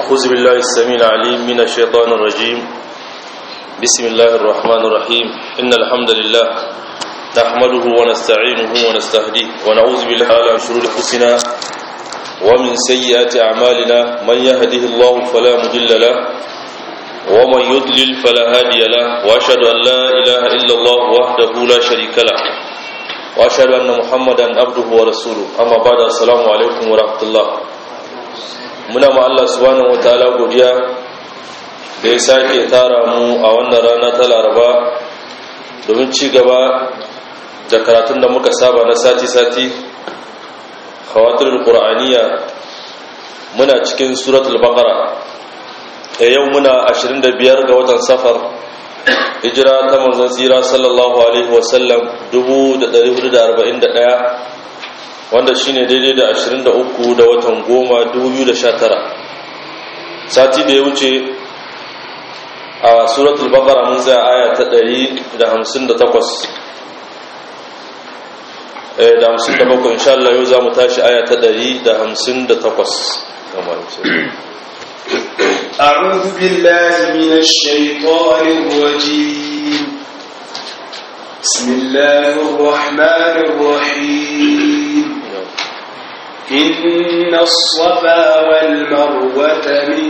أعوذ بالله السميع العليم من الشيطان الرجيم بسم الله الرحمن الرحيم إن الحمد لله نحمده ونستعينه ونستهديه ونعوذ بالله على شرور أنفسنا ومن سيئات أعمالنا من يهده الله فلا مضل له ومن يضلل فلا هادي له وأشهد أن لا إله إلا الله وحده لا شريك له وأشهد أن محمدا عبده ورسوله أما بعد السلام عليكم ورحمة الله muna ma Allah subhanahu wataala godiya da ya sake tara mu a wannan rana ta Laraba domin ci gaba da karatun da muka saba na sati-sati khawatirul qur'aniya muna cikin suratul baqara da yau muna 25 ga watan safar hijira ta manzon tsira sallallahu alaihi wasallam 1441 wanda shine daidai da 23 da watan goma 2019 sati da ya wuce a suratul baqara mun zai aya ta 158 eh da 57 insha Allah yau zamu tashi aya ta 158 kamar أعوذ بالله من الشيطان الرجيم بسم الله الرحمن الرحيم إن الصفا والمروة من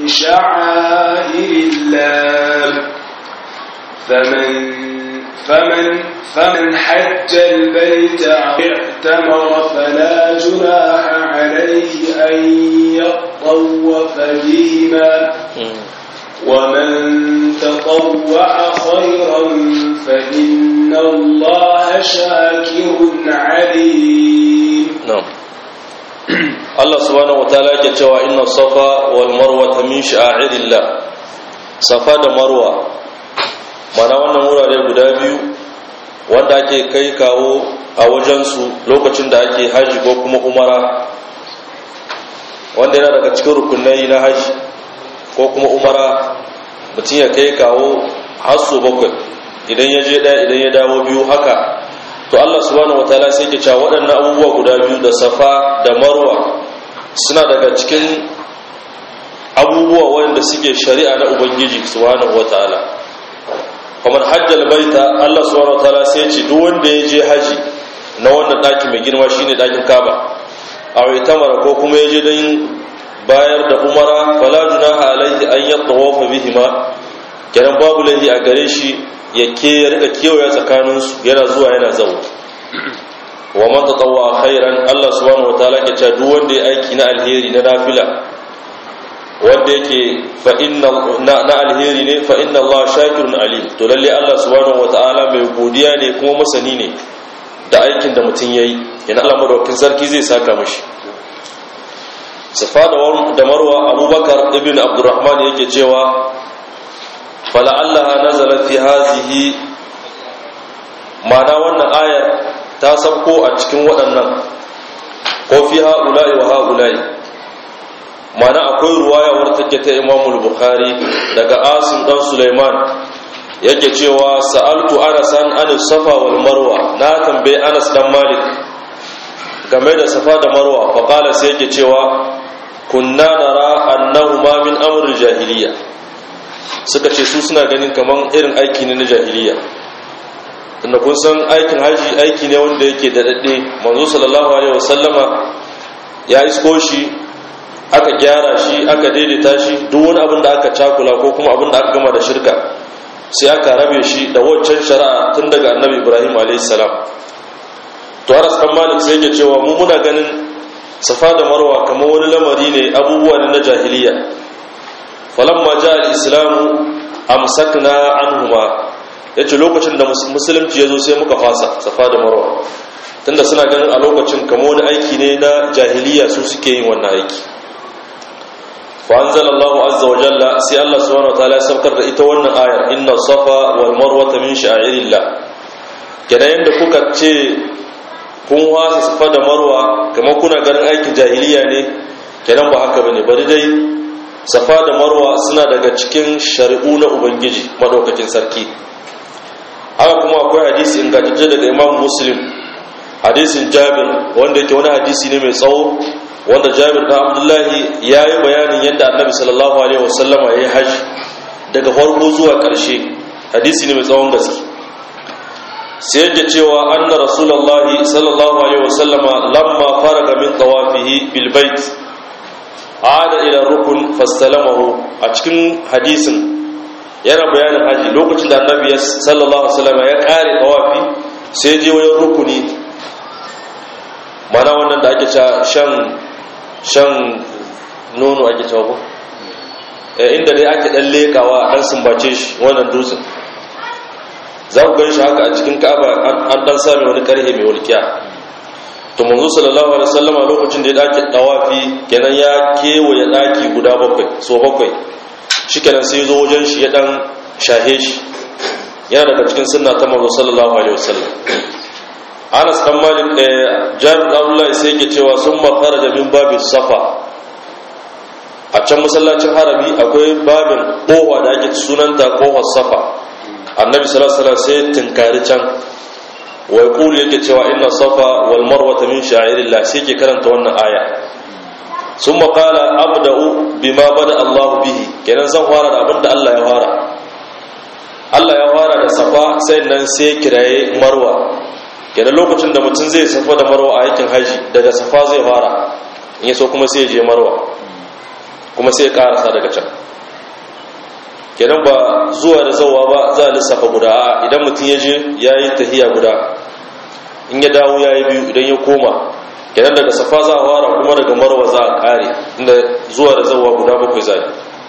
شعائر الله فمن فمن فمن حج البيت أو اعتمر فلا جناح عليه أن يطوف بهما ومن تطوع خيرا فإن الله شاكر عليم na'am Allah subhanahu wataala yake cewa inna safa wal marwa min sha'irillah safa da marwa mana wannan wurare guda biyu wanda ake kai kawo a wajensu lokacin da ake haji ko kuma umara wanda yana daga cikin rukunai na haji ko kuma umara mutum ya kai kawo hasso bakwai idan ya je ɗaya idan ya dawo biyu haka to Allah subhanahu wataala sai ke cewa waɗannan abubuwa guda biyu da safa da marwa suna daga cikin abubuwa wanda suke shari'a na ubangiji subhanahu wataala kamar hajjal baita Allah subhanahu wataala sai ce duk wanda ya je haji na wannan ɗaki mai girma shine ɗakin Kaaba a waitamara ko kuma ya je don bayar da umara fala junaha alaihi an yatawafa bihima kenan babu laifi a gare shi ya ke ya rika kewaya tsakaninsu yana zuwa yana zaune wa man tatawwa khairan Allah subhanahu wataala ke cewa duk wanda ya aiki na alheri na nafila wanda yake fa inna na alheri ne fa inna Allah shakirun alim to lalle Allah subhanahu wataala mai godiya ne kuma masani ne da aikin da mutum yayi yana Allah madaukakin sarki zai saka mishi safa da marwa abubakar ibn abdurrahman yake cewa fala'allaha nazalat fi hazihi ma'ana wannan ayar ta sabko a cikin waɗannan ko fi ha'ula'i wa ha'ula'i ma'ana akwai ruwaya wadda take ta imamul bukhari daga asim dan suleiman yake cewa sa'altu anas an anis safa wal marwa na tambaye anas dan malik game da safa da marwa fa qala sai yake cewa kunna nara annahuma min amril jahiliya suka ce su suna ganin kaman irin aiki ne na jahiliya tunda kun san aikin haji aiki ne wanda yake da daɗe manzo sallallahu alaihi wasallama ya isko shi aka gyara shi aka daidaita shi duk wani abin da aka cakula ko kuma abin da aka gama da shirka sai aka rabe shi da waccan shari'a tun daga annabi ibrahim alaihi salam to aras dan malik sai yake cewa mu muna ganin safa da marwa kamar wani lamari ne abubuwa ne na jahiliya falamma ja al-islamu amsakna anhuma yace lokacin da musulunci yazo sai muka fasa safa da marwa tunda suna ganin a lokacin kamar wani aiki ne na jahiliya su suke yin wannan aiki fa anzalallahu azza wa jalla sai Allah subhanahu wataala ya saukar da ita wannan ayar inna safa wal marwa min sha'irillah kenan yanda kuka ce kun wasa safa da marwa kamar kuna ganin aikin jahiliya ne kenan ba haka bane bari dai safa da marwa suna daga cikin shari'u na ubangiji madaukakin sarki haka kuma akwai hadisi ingantacce daga imam muslim hadisin jabir wanda yake wani hadisi ne mai tsawo wanda jabir da abdullahi ya yi bayanin yadda annabi sallallahu alaihi wasallama ya yi hajji daga farko zuwa ƙarshe hadisi ne mai tsawon gaske sai yake cewa anna rasulullahi sallallahu alaihi wasallama lamma faraga min tawafihi bil bait ada ila rukun fastalamahu a cikin hadisin yana bayanin haji lokacin da annabi sallallahu alaihi wasallama ya kare tawafi sai je wajen rukuni mana wannan da ake shan shan nono ake cewa ko inda dai ake dan lekawa dan sumbace shi wannan dutsen za ku gan shi haka a cikin ka'aba an dan sami wani karhe mai walƙiya to manzo sallallahu alaihi wasallam a lokacin da ya dake dawafi kenan ya kewaye daki guda bakwai so bakwai shikenan sai zo wajen shi ya dan shahe shi yana daga cikin sunna ta manzo sallallahu alaihi wasallam Anas dan Malik Jabir Abdullah sai yake cewa summa kharaja min babi safa a can masallacin harami akwai babin kowa da ake sunanta kohar safa annabi sallallahu alaihi wasallam sai tinkari can wa yaqulu yake cewa inna safa wal marwa min sha'irillah sai ke karanta wannan aya summa qala abda'u bima bada Allah bihi kenan zan fara da abinda Allah ya fara Allah ya fara da safa sai nan sai kiraye marwa kenan lokacin da mutum zai safa da marwa a aikin haji daga safa zai fara in yaso kuma sai ya je marwa kuma sai ya karasa daga can kenan ba zuwa da zauwa ba za a lissafa guda a idan mutum ya je ya yi tahiya guda in ya dawo ya yi biyu idan ya koma kenan daga safa za a fara kuma daga marwa za a kare inda zuwa da zauwa guda bakwai za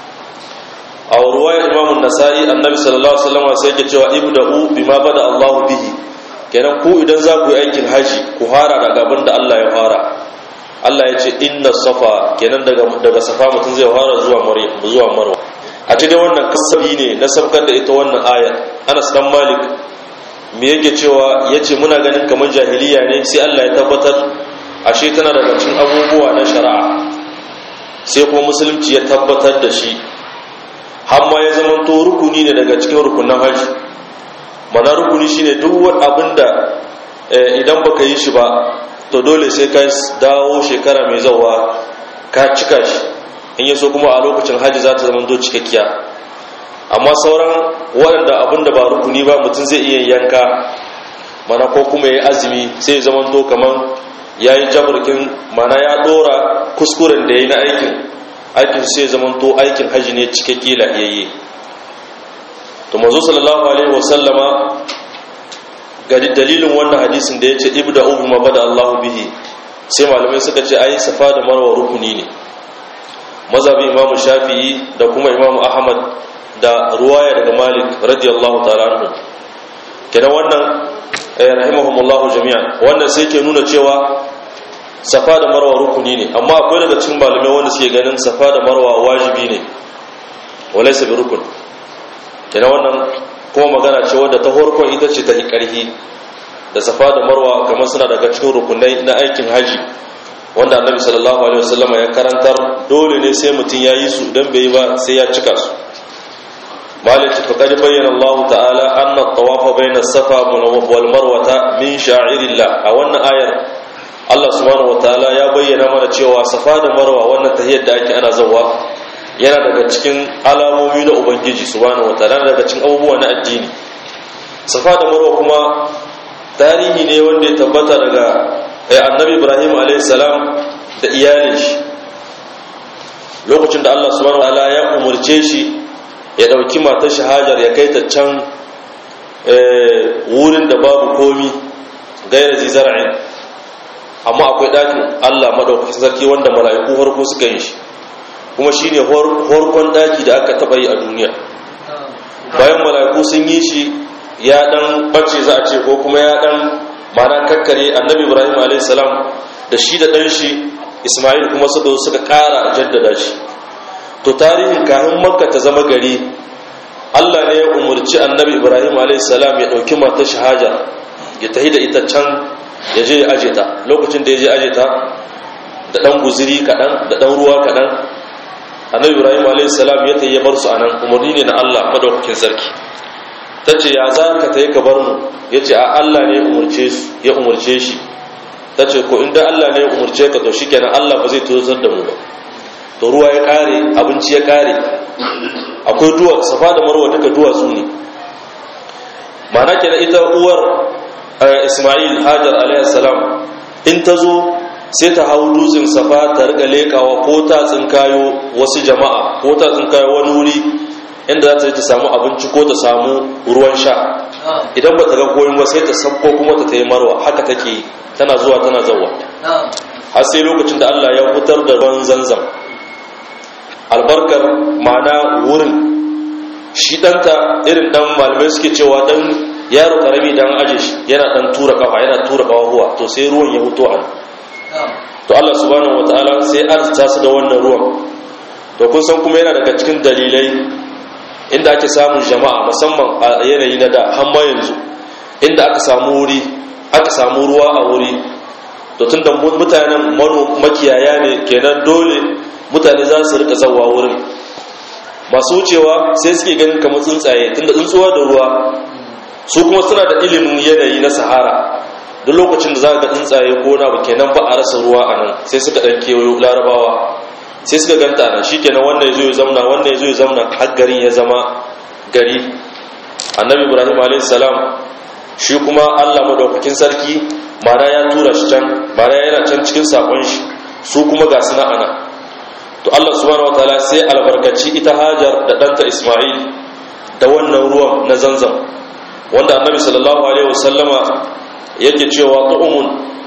a ruwayar imamun nasa'i annabi sallallahu alaihi wasallam sai yake cewa ibda'u bima bada Allahu bihi kenan ku idan za ku yi aikin haji ku fara daga abin da Allah ya fara Allah ya ce inna safa kenan daga daga safa mutum zai fara zuwa maryam zuwa marwa a cikin wannan kasabi ne na sabkar da ita wannan aya Anas dan Malik me yake cewa yace muna ganin kamar jahiliya ne sai Allah ya tabbatar ashe tana daga cikin abubuwa na shari'a sai kuma musulunci ya tabbatar da shi har ma ya zama to rukuni ne daga cikin rukunin haji mana rukuni shine duk wani abin da idan baka yi shi ba to dole sai ka dawo shekara mai zawa ka cika shi in yaso kuma a lokacin hajji za ta zama cikakkiya amma sauran waɗanda abin da ba rukuni ba mutum zai iya yanka mana ko kuma ya yi azumi sai ya zama to kamar ya yi jaburkin mana ya ɗora kuskuren da ya yi na aikin aikin sai ya zama to aikin hajji ne cikakke lafiyayye to manzo sallallahu alaihi wasallama ga dalilin wannan hadisin da yace ibda ubi ma bada Allahu bihi sai malamai suka ce ai safa da marwa rukuni ne mazhabi imamu shafi'i da kuma imamu ahmad da ruwaya daga malik radiyallahu ta'ala anhu kenan wannan rahimahumullahu jami'an wannan sai ke nuna cewa safa da marwa rukuni ne amma akwai daga cikin malamai wanda suke ganin safa da marwa wajibi ne walaysa bi rukun kenan wannan kuma magana ce wadda ta horkon ita ce ta ƙarfi da safa da marwa kamar suna daga cikin rukunai na aikin haji wanda annabi sallallahu alaihi wasallama ya karantar dole ne sai mutum ya yi su idan bai yi ba sai ya cika su malik fa qad bayyana Allah ta'ala anna at-tawaf bayna as-safa wal marwa min sha'irillah a wannan ayar Allah subhanahu wa ta'ala ya bayyana mana cewa safa da marwa wannan tahiyyar da ake ana zawa yana daga cikin alamomi na ubangiji subhanahu wataala daga cikin abubuwa na addini safa da marwa kuma tarihi ne wanda ya tabbata daga annabi ibrahim alayhi salam da iyalin shi lokacin da Allah subhanahu wataala ya umurce shi ya dauki matar shi hajar ya kai ta can wurin da babu komi gaira zizar'in amma akwai ɗakin Allah madaukakin sarki wanda mala'iku farko suka yi shi kuma shine horkon daki da aka taba yi a duniya bayan mala'iku sun yi shi ya dan bace za a ce ko kuma ya dan mana kakkare annabi ibrahim a.s. da shi da dan shi ismail kuma suka suka kara jaddada shi to tarihin kahin makka ta zama gari allah ne ya umarci annabi ibrahim a.s. ya dauki matar shahaja ya tahi da ita can ya je ya aje ta lokacin da ya je aje ta da dan guziri kaɗan da dan ruwa kaɗan annabi ibrahim alaihissalam ya tayi bar su anan umarni ne na Allah madaukakin sarki tace ya za ka tayi ka bar mu yace a Allah ne umurce su ya umurce shi ta ce ko inda Allah ne ya umarce ka to shikenan Allah ba zai tozar da mu ba to ruwa ya kare abinci ya kare akwai duwa safa da marwa duka duwatsu ne ma'ana kenan ita uwar Ismail Hajar alaihi salam in ta zo sai ta hau dutsen safa ta riga lekawa ko ta tsinkayo wasu jama'a ko ta tsinkayo wani wuri inda za ta yi ta samu abinci ko ta samu ruwan sha idan ba ta ga koyin ba sai ta sabko kuma ta tayi marwa haka take tana zuwa tana zawa har sai lokacin da Allah ya fitar da ruwan zanzam albarkar ma'ana wurin shi ɗanta irin ɗan malamai suke cewa ɗan yaro ƙarami dan aje shi yana ɗan tura kafa yana tura kafa to sai ruwan ya fito a to Allah subhanahu wataala sai arzuta su da wannan ruwan to kun san kuma yana daga cikin dalilai inda ake samun jama'a musamman a yanayi na da har ma yanzu inda aka samu wuri aka samu ruwa a wuri to tunda mutanen makiyaya ne kenan dole mutane za su rika zawa wurin masu wucewa sai suke ganin kamar tsuntsaye tunda tsuntsuwa da ruwa su kuma suna da ilimin yanayi na sahara duk lokacin da za ga tsuntsaye ko na kenan ba a rasa ruwa a nan sai suka ɗan kewayo larabawa sai suka ganta nan shi kenan wannan ya zo ya zamna wannan ya zo ya zamna har garin ya zama gari annabi ibrahim a.s. shi kuma allah madaukakin sarki mana ya tura shi can mana yana can cikin sakon shi su kuma ga suna ana to allah subhanahu wa ta'ala sai albarkaci ita hajar da ɗanta isma'il da wannan ruwan na zanzam wanda annabi sallallahu alaihi wasallama yake cewa ta'umun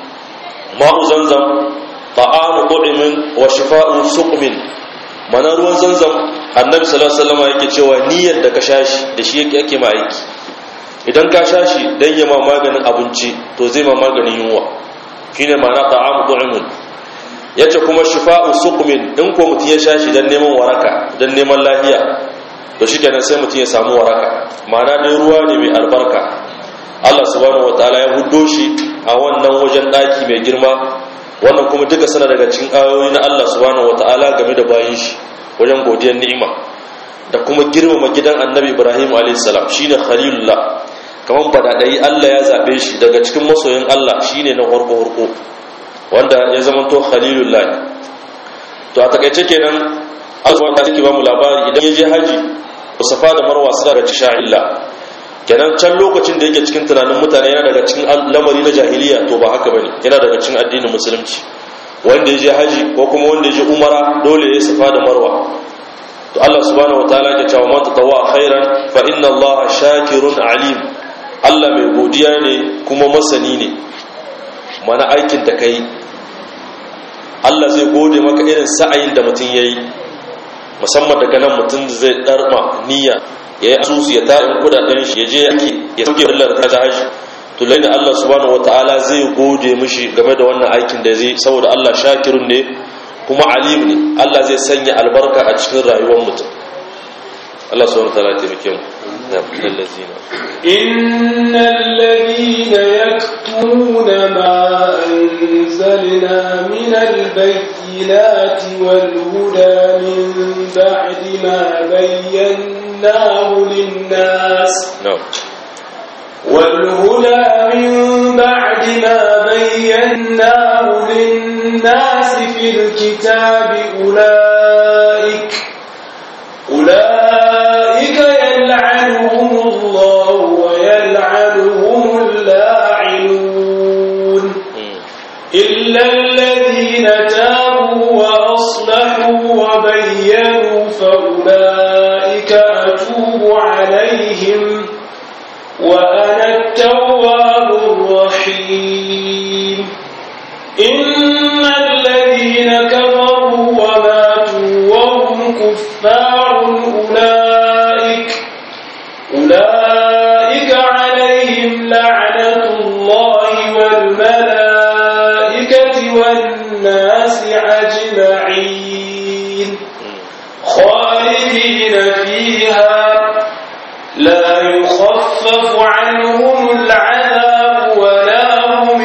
ma'u zanzam ta'amu tu'imin wa shifa'u suqmin mana ruwan zanzam annabi sallallahu alaihi wasallam yake cewa niyyar da ka shashi da shi yake yake ma aiki idan ka shashi dan ya ma maganin abinci to zai ma maganin yunwa shine ma'ana ta'amu tu'imin yace kuma shifa'u suqmin in ko mutun ya shashi dan neman waraka dan neman lafiya to shikenan sai mutun ya samu waraka ma'ana dai ruwa ne mai albarka Allah subhanahu wataala ya huddo shi a wannan wajen daki mai girma wannan kuma duka sana daga cikin ayoyi na Allah subhanahu wataala game da bayin shi wajen godiyar ni'ima da kuma girmama gidan Annabi Ibrahim alayhis salam shine khalilullah kaman badadai Allah ya zabe shi daga cikin masoyin Allah shine na horko horko wanda ya zamanto khalilullah to a takaice kenan Allah subhanahu wataala yake ba mu labari idan ya je haji Safa da Marwa suna daga cikin sha'illah kenan can lokacin da yake cikin tunanin mutane yana daga cikin lamari na jahiliya to ba haka bane yana daga cikin addinin musulunci wanda ya je haji ko kuma wanda ya je umara dole ya safa da marwa to Allah subhanahu wataala ya ce wa man tatawwa khairan fa inna Allah shakirun alim Allah mai godiya ne kuma masani ne mana aikin da kai Allah zai gode maka irin sa'ayin da mutum yayi musamman daga nan mutum zai darma niyya ya yi asusu ya tarin kudaden shi ya je yake ya sauke wallar ta ta haji to lalle Allah subhanahu wataala zai gode mishi game da wannan aikin da zai saboda Allah shakirun ne kuma alim ne Allah zai sanya albarka a cikin rayuwar mutum Allah subhanahu wataala ya taimake mu إن الذين يكتمون ما أنزلنا من البينات والهدى من بعد ما بيناه للناس نعم والهدى من بعد ما بيناه للناس في الكتاب أولئك أولئك يلعنهم الله ويلعنهم اللاعنون إلا الذين تابوا وأصلحوا وبينوا فأولئك أتوب عليهم وأنا التواب الرحيم إن الذين كفروا وماتوا وهم كفار أولئك أولئك عليهم لعنة الله والملائكة والناس أجمعين خالدين فيها لا يخفف عنهم العذاب ولا هم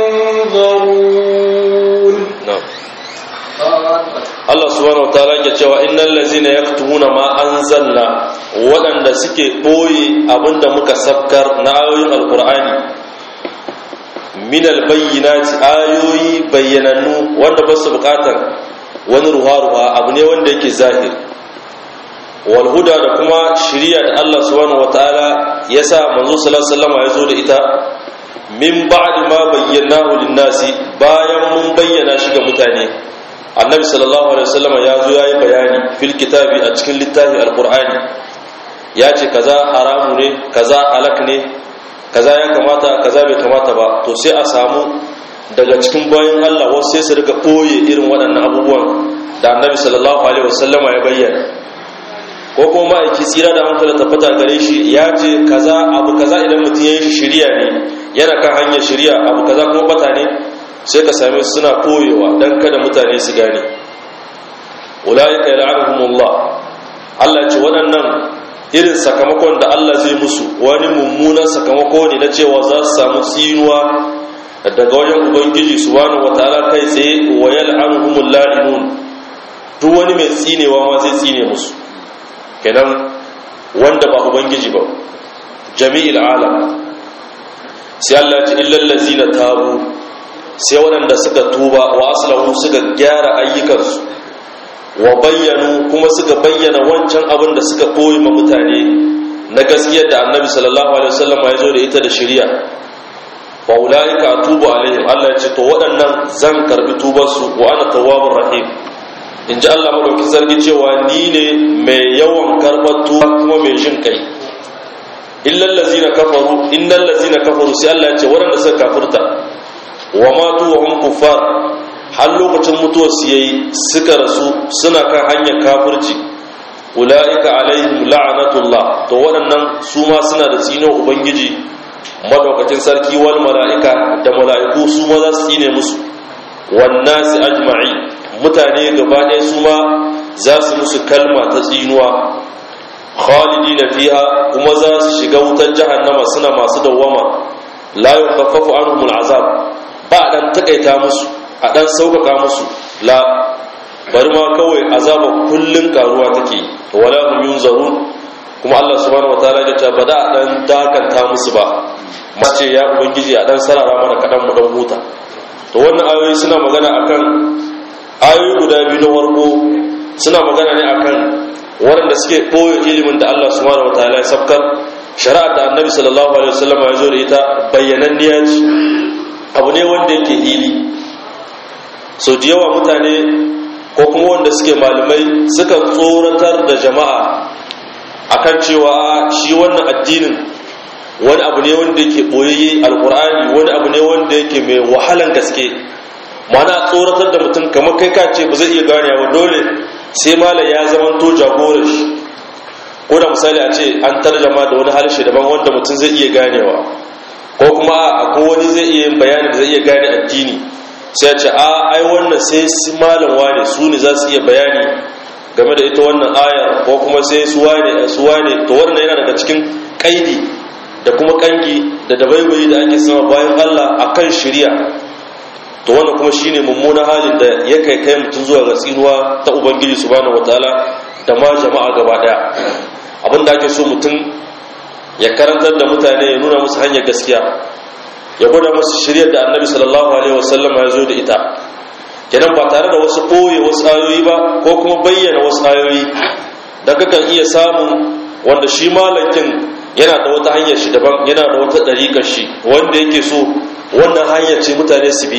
ينظرون na'am Allah subhanahu wataala yake cewa innal ladzina yaktumuna ma anzalna waɗanda suke boye abinda muka sabkar na ayoyin alqur'ani min albayyinati ayoyi bayyanannu wanda ba su bukatar wani ruha-ruha abu ne wanda yake zahiri wal huda da kuma shiriya da Allah subhanahu wataala ya sa manzo sallallahu alaihi wasallam ya zo da ita min ba'di ma bayyanahu lin-nasi bayan mun bayyana shi ga mutane annabi sallallahu alaihi wasallam ya zo yayi bayani fil kitabi a cikin littafi alqur'ani ya ce kaza haramu ne kaza alak ne kaza ya kamata kaza bai kamata ba to sai a samu daga cikin bayan Allah wasu sai su riga koye irin waɗannan abubuwan da annabi sallallahu alaihi wasallama ya bayyana ko kuma ma'aiki tsira da hankali tabbata gare shi ya ce kaza abu kaza idan mutum ya yi shirya ne yana kan hanyar shirya abu kaza kuma bata ne sai ka same su suna koyewa don kada mutane su gane ulaika yal'anuhumullah Allah ce waɗannan irin sakamakon da Allah zai musu wani mummunan sakamako ne na cewa za su samu tsinuwa daga wajen ubangiji subhanahu wataala kai tsaye wa yal'anuhumul la'inun duk wani mai tsinewa ma zai tsine musu kenan wanda ba ubangiji ba jami'il alam sai Allah ya ce illal ladzina tabu sai waɗanda suka tuba wa aslahu suka gyara ayyukansu wa bayyanu kuma suka bayyana wancan abin da suka koyi ma mutane na gaskiyar da annabi sallallahu alaihi wasallam ya zo da ita da shari'a wa ulaika atubu alaihim Allah ya ce to waɗannan zan karbi tubarsu wa ana tawwabur rahim in ji Allah madauki zargi cewa ni ne mai yawan karɓar tuba kuma mai jin kai illal ladzina kafaru innal ladzina kafaru sai Allah ya ce waɗanda suka kafirta wa matu wa hum kuffar har lokacin mutuwar su yayi suka rasu suna kan hanyar kafirci ulaika alaihim la'natullah to waɗannan su ma suna da tsino ubangiji madaukakin sarki wal mala'ika da mala'iku su ma za su tsine musu wan nasi ajma'i mutane gaba ɗaya su ma za su musu kalma ta tsinuwa khalidina fiha kuma za su shiga wutar jahannama suna masu dawwama la yukaffafu anhum al'azab ba dan takaita musu a dan sauƙaƙa musu la bari ma kawai azaba kullun karuwa take wala hum yunzarun kuma Allah subhanahu wataala ya ce ba da dan dakanta musu ba mace ya ubangiji a dan sarara mana kadan mu dan huta to wannan ayoyi suna magana akan ayoyi guda biyu na warko suna magana ne akan waɗanda suke ɓoye ilimin da Allah subhanahu wataala ya sabkar shari'a da annabi sallallahu alaihi wasallam ya zo da ita bayyananniya ce abu ne wanda yake hili so da yawa mutane ko kuma wanda suke malamai suka tsoratar da jama'a akan cewa shi wannan addinin wani abu ne wanda yake ɓoyayye alkur'ani wani abu ne wanda yake mai wahalan gaske mana tsoratar da mutum kamar kai ka ce ba zai iya gane ba dole sai malam ya zama to jagorar shi ko da misali a ce an tarjama da wani harshe daban wanda mutum zai iya ganewa ko kuma akwai wani zai iya yin bayani da zai iya gane addini sai a ce a ai wannan sai su malam wane su ne za su iya bayani game da ita wannan ayar ko kuma sai su wane su wane to wannan yana daga cikin kaidi da kuma kangi da dabaibayi da ake sama bayan Allah akan shari'a to wannan kuma shine mummunan halin da ya kai kai mutum zuwa ga tsinuwa ta ubangiji subhanahu wataala da ma jama'a gaba daya abin da ake so mutum ya karantar da mutane ya nuna musu hanyar gaskiya ya gwada musu shiryar da annabi sallallahu alaihi wasallam ya zo da ita kenan ba tare da wasu ɓoye wasu ayoyi ba ko kuma bayyana wasu ayoyi da kakan iya samun wanda shi malakin yana da wata hanyar shi daban yana da wata ɗariƙar shi wanda yake so wannan hanyar ce mutane su bi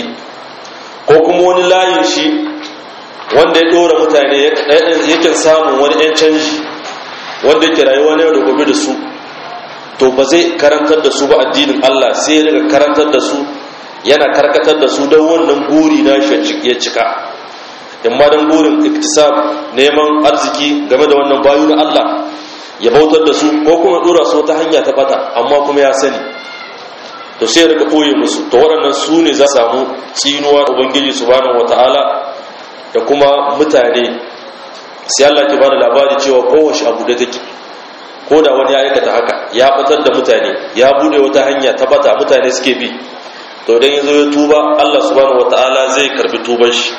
ko kuma wani layin shi wanda ya ɗora mutane yakan samun wani 'yan canji wanda yake rayuwa na yau da gobe da su to ba zai karantar da su ba addinin Allah sai ya daga karantar da su yana karkatar da su don wannan guri na shi ya cika in ma don burin iktisab neman arziki game da wannan bayu na Allah ya bautar da su ko kuma dora su wata hanya ta bata amma kuma ya sani to sai daga ɓoye musu to waɗannan su ne za samu tsinuwa ubangiji subhanahu wata'ala da kuma mutane sai Allah ke bada labari cewa kowace abu da take ko da wani ya aikata haka ya batar da mutane ya bude wata hanya ta bata mutane suke bi to dan yazo ya tuba Allah subhanahu wata'ala zai karbi tuban shi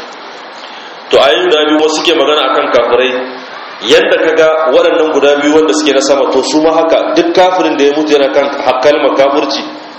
to ayoyin da biyu suke magana akan kafirai yadda kaga waɗannan guda biyu wanda suke na sama to su ma haka duk kafirin da ya mutu yana kan kalmar kafirci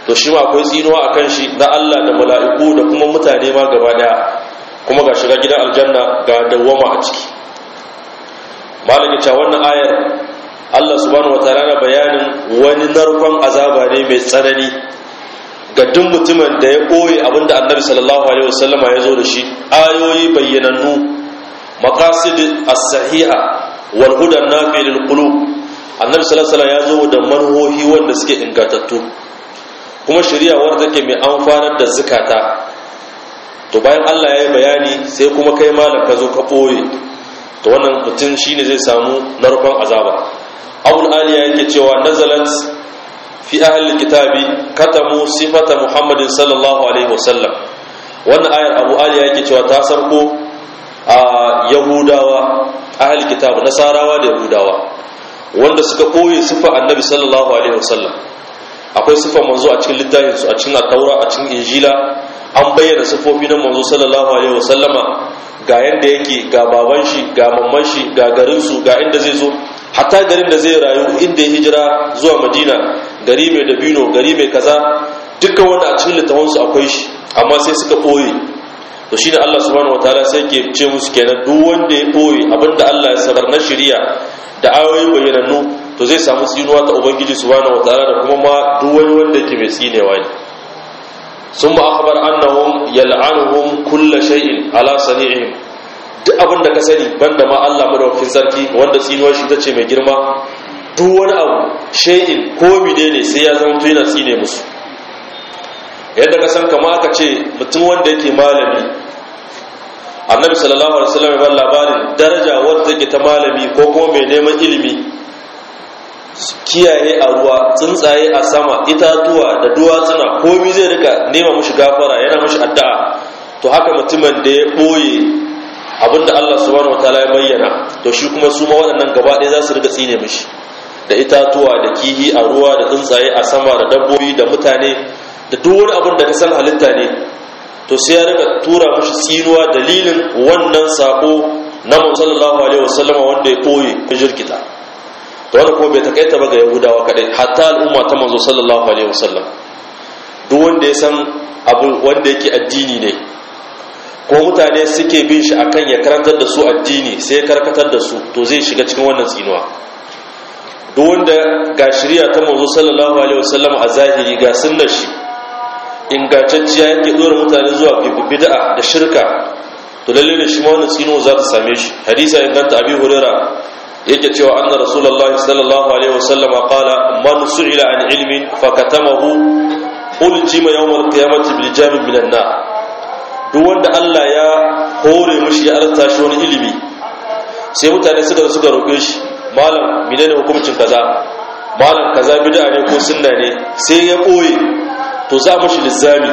to shi ma akwai tsinuwa akan shi na Allah da mala'iku da kuma mutane ma gaba daya kuma ga shiga gidan aljanna ga dawwama a ciki malaka cewa wannan ayar Allah subhanahu wataala na bayanin wani narkon azaba ne mai tsanani ga duk mutumin da ya ɓoye abinda annabi sallallahu alaihi wasallama ya zo da shi ayoyi bayyanannu maqasid as-sahiha wal huda nafi lil qulub annabi sallallahu alaihi ya zo da manhohi wanda suke ingantattu kuma shari'a wadda take mai amfanar da zakata to bayan Allah ya yi bayani sai kuma kai malam ka zo ka ɓoye to wannan mutum shine zai samu narkon azaba abul aliya yake cewa nazalat fi ahli kitabi katamu sifata muhammadin sallallahu alaihi wasallam wannan ayar abu aliya yake cewa ta sarko a yahudawa ahli kitabu nasarawa da yahudawa wanda suka koyi sifa annabi sallallahu alaihi wasallam akwai sifar manzo a cikin littafin su a cikin at-taura a cikin injila an bayyana sifofi na manzo sallallahu alaihi wasallama ga yanda yake ga baban shi ga mamman shi ga garin su ga inda zai zo hatta garin da zai rayu inda ya hijira zuwa madina gari mai dabino gari mai kaza dukkan wanda a cikin littafansu akwai shi amma sai suka ɓoye to shi da allah subhanahu wa ta'ala sai ke ce musu kenan duk wanda ya ɓoye abinda allah ya sanar na shirya da ayoyin bayyanannu to zai samu tsinuwa ta ubangiji subhanahu wa ta'ala da kuma ma duk wani wanda ke mai tsinewa ne sun ma akhbar annahum yal'anuhum kulla shay'in ala sani'ihim duk abin da ka sani banda ma Allah madaukakin sarki wanda tsinuwar shi ta ce mai girma duk wani abu shay'in ko ne sai ya zama to yana tsine musu yadda ka san kama aka ce mutum wanda yake malami annabi sallallahu alaihi wasallam ya bar labarin daraja wanda take ta malami ko kuma mai neman ilimi kiyaye a ruwa tsuntsaye a sama itatuwa da duwatsuna komai zai rika nema mushi gafara yana mushi addu'a to haka mutumin da ya boye abinda Allah subhanahu wataala ya bayyana to shi kuma su ma waɗannan gaba ɗaya za su rika tsine mishi da itatuwa da kihi a ruwa da tsuntsaye a sama da dabbobi da mutane da duk wani abin da ka san halitta ne to sai ya rika tura mishi tsinuwa dalilin wannan sako na Muhammad sallallahu alaihi wasallama wanda ya koyi jirkita to wannan kuma bai takaita ba ga Yahudawa kadai hatta al'umma ta manzo sallallahu alaihi wasallam duk wanda ya san abu wanda yake addini ne ko mutane suke bin shi akan ya karantar da su addini sai ya karkatar da su to zai shiga cikin wannan tsinuwa duk wanda ga shari'a ta manzo sallallahu alaihi wasallam a zahiri ga sunnar shi ingantacciya yake dora mutane zuwa bid'a da shirka to lalle ne shi ma wannan tsinuwa za ta same shi hadisi inganta abi huraira yake cewa anna rasulullahi sallallahu alaihi wasallam qala man su'ila an ilmin fakatamahu uljima yawm al-qiyamati bil jami' min an-nar duk wanda Allah ya hore mushi ya arta shi wani ilimi sai mutane suka suka roƙe shi malam menene hukuncin kaza malam kaza bid'a ne ko sunna ne sai ya boye to za mushi lizzami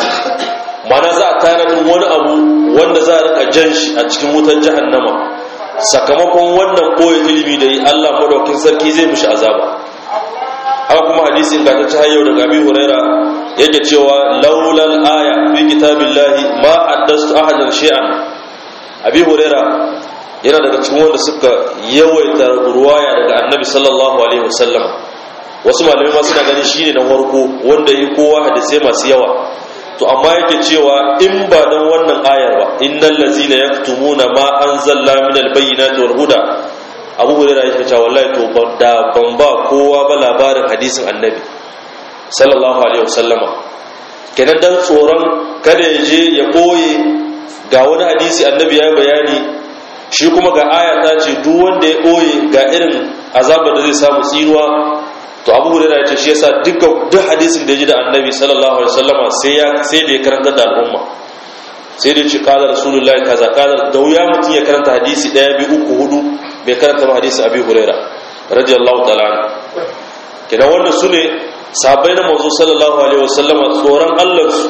mana za a tanadin wani abu wanda za a rika jan shi a cikin wutar jahannama sakamakon wannan boye ilimi da yi Allah madaukin sarki zai mushi azaba haka kuma hadisin ga ta hayyau daga abi huraira yake cewa laulal aya fi kitabillahi ma haddastu ahadan shay'an abi huraira yana daga cikin wanda suka yawaita ruwaya daga annabi sallallahu alaihi wasallam wasu malamai ma suna ganin shine na farko wanda yi kowa hadisai masu yawa to amma yake cewa in ba dan wannan ayar ba innal ladzina yaktumuna ma anzalna minal bayyinati wal huda abu hurairah yake cewa wallahi to da ban ba kowa ba labarin hadisin annabi sallallahu alaihi wasallama kenan dan tsoron kada ya je ya koye ga wani hadisi annabi ya bayani shi kuma ga aya ta ce duk wanda ya koye ga irin azabar da zai samu tsinuwa to abu hurairah ya ce shi yasa dukkan duk hadisin da ya ji da annabi sallallahu alaihi wasallama sai ya sai da ya karanta da al'umma sai da ce kala rasulullahi kaza kala da wuya mutum ya karanta hadisi daya biyu uku hudu bai karanta ba hadisi abi huraira radiyallahu ta'ala anhu kenan wannan sune sahabbai na manzo sallallahu alaihi wasallama tsoron Allah su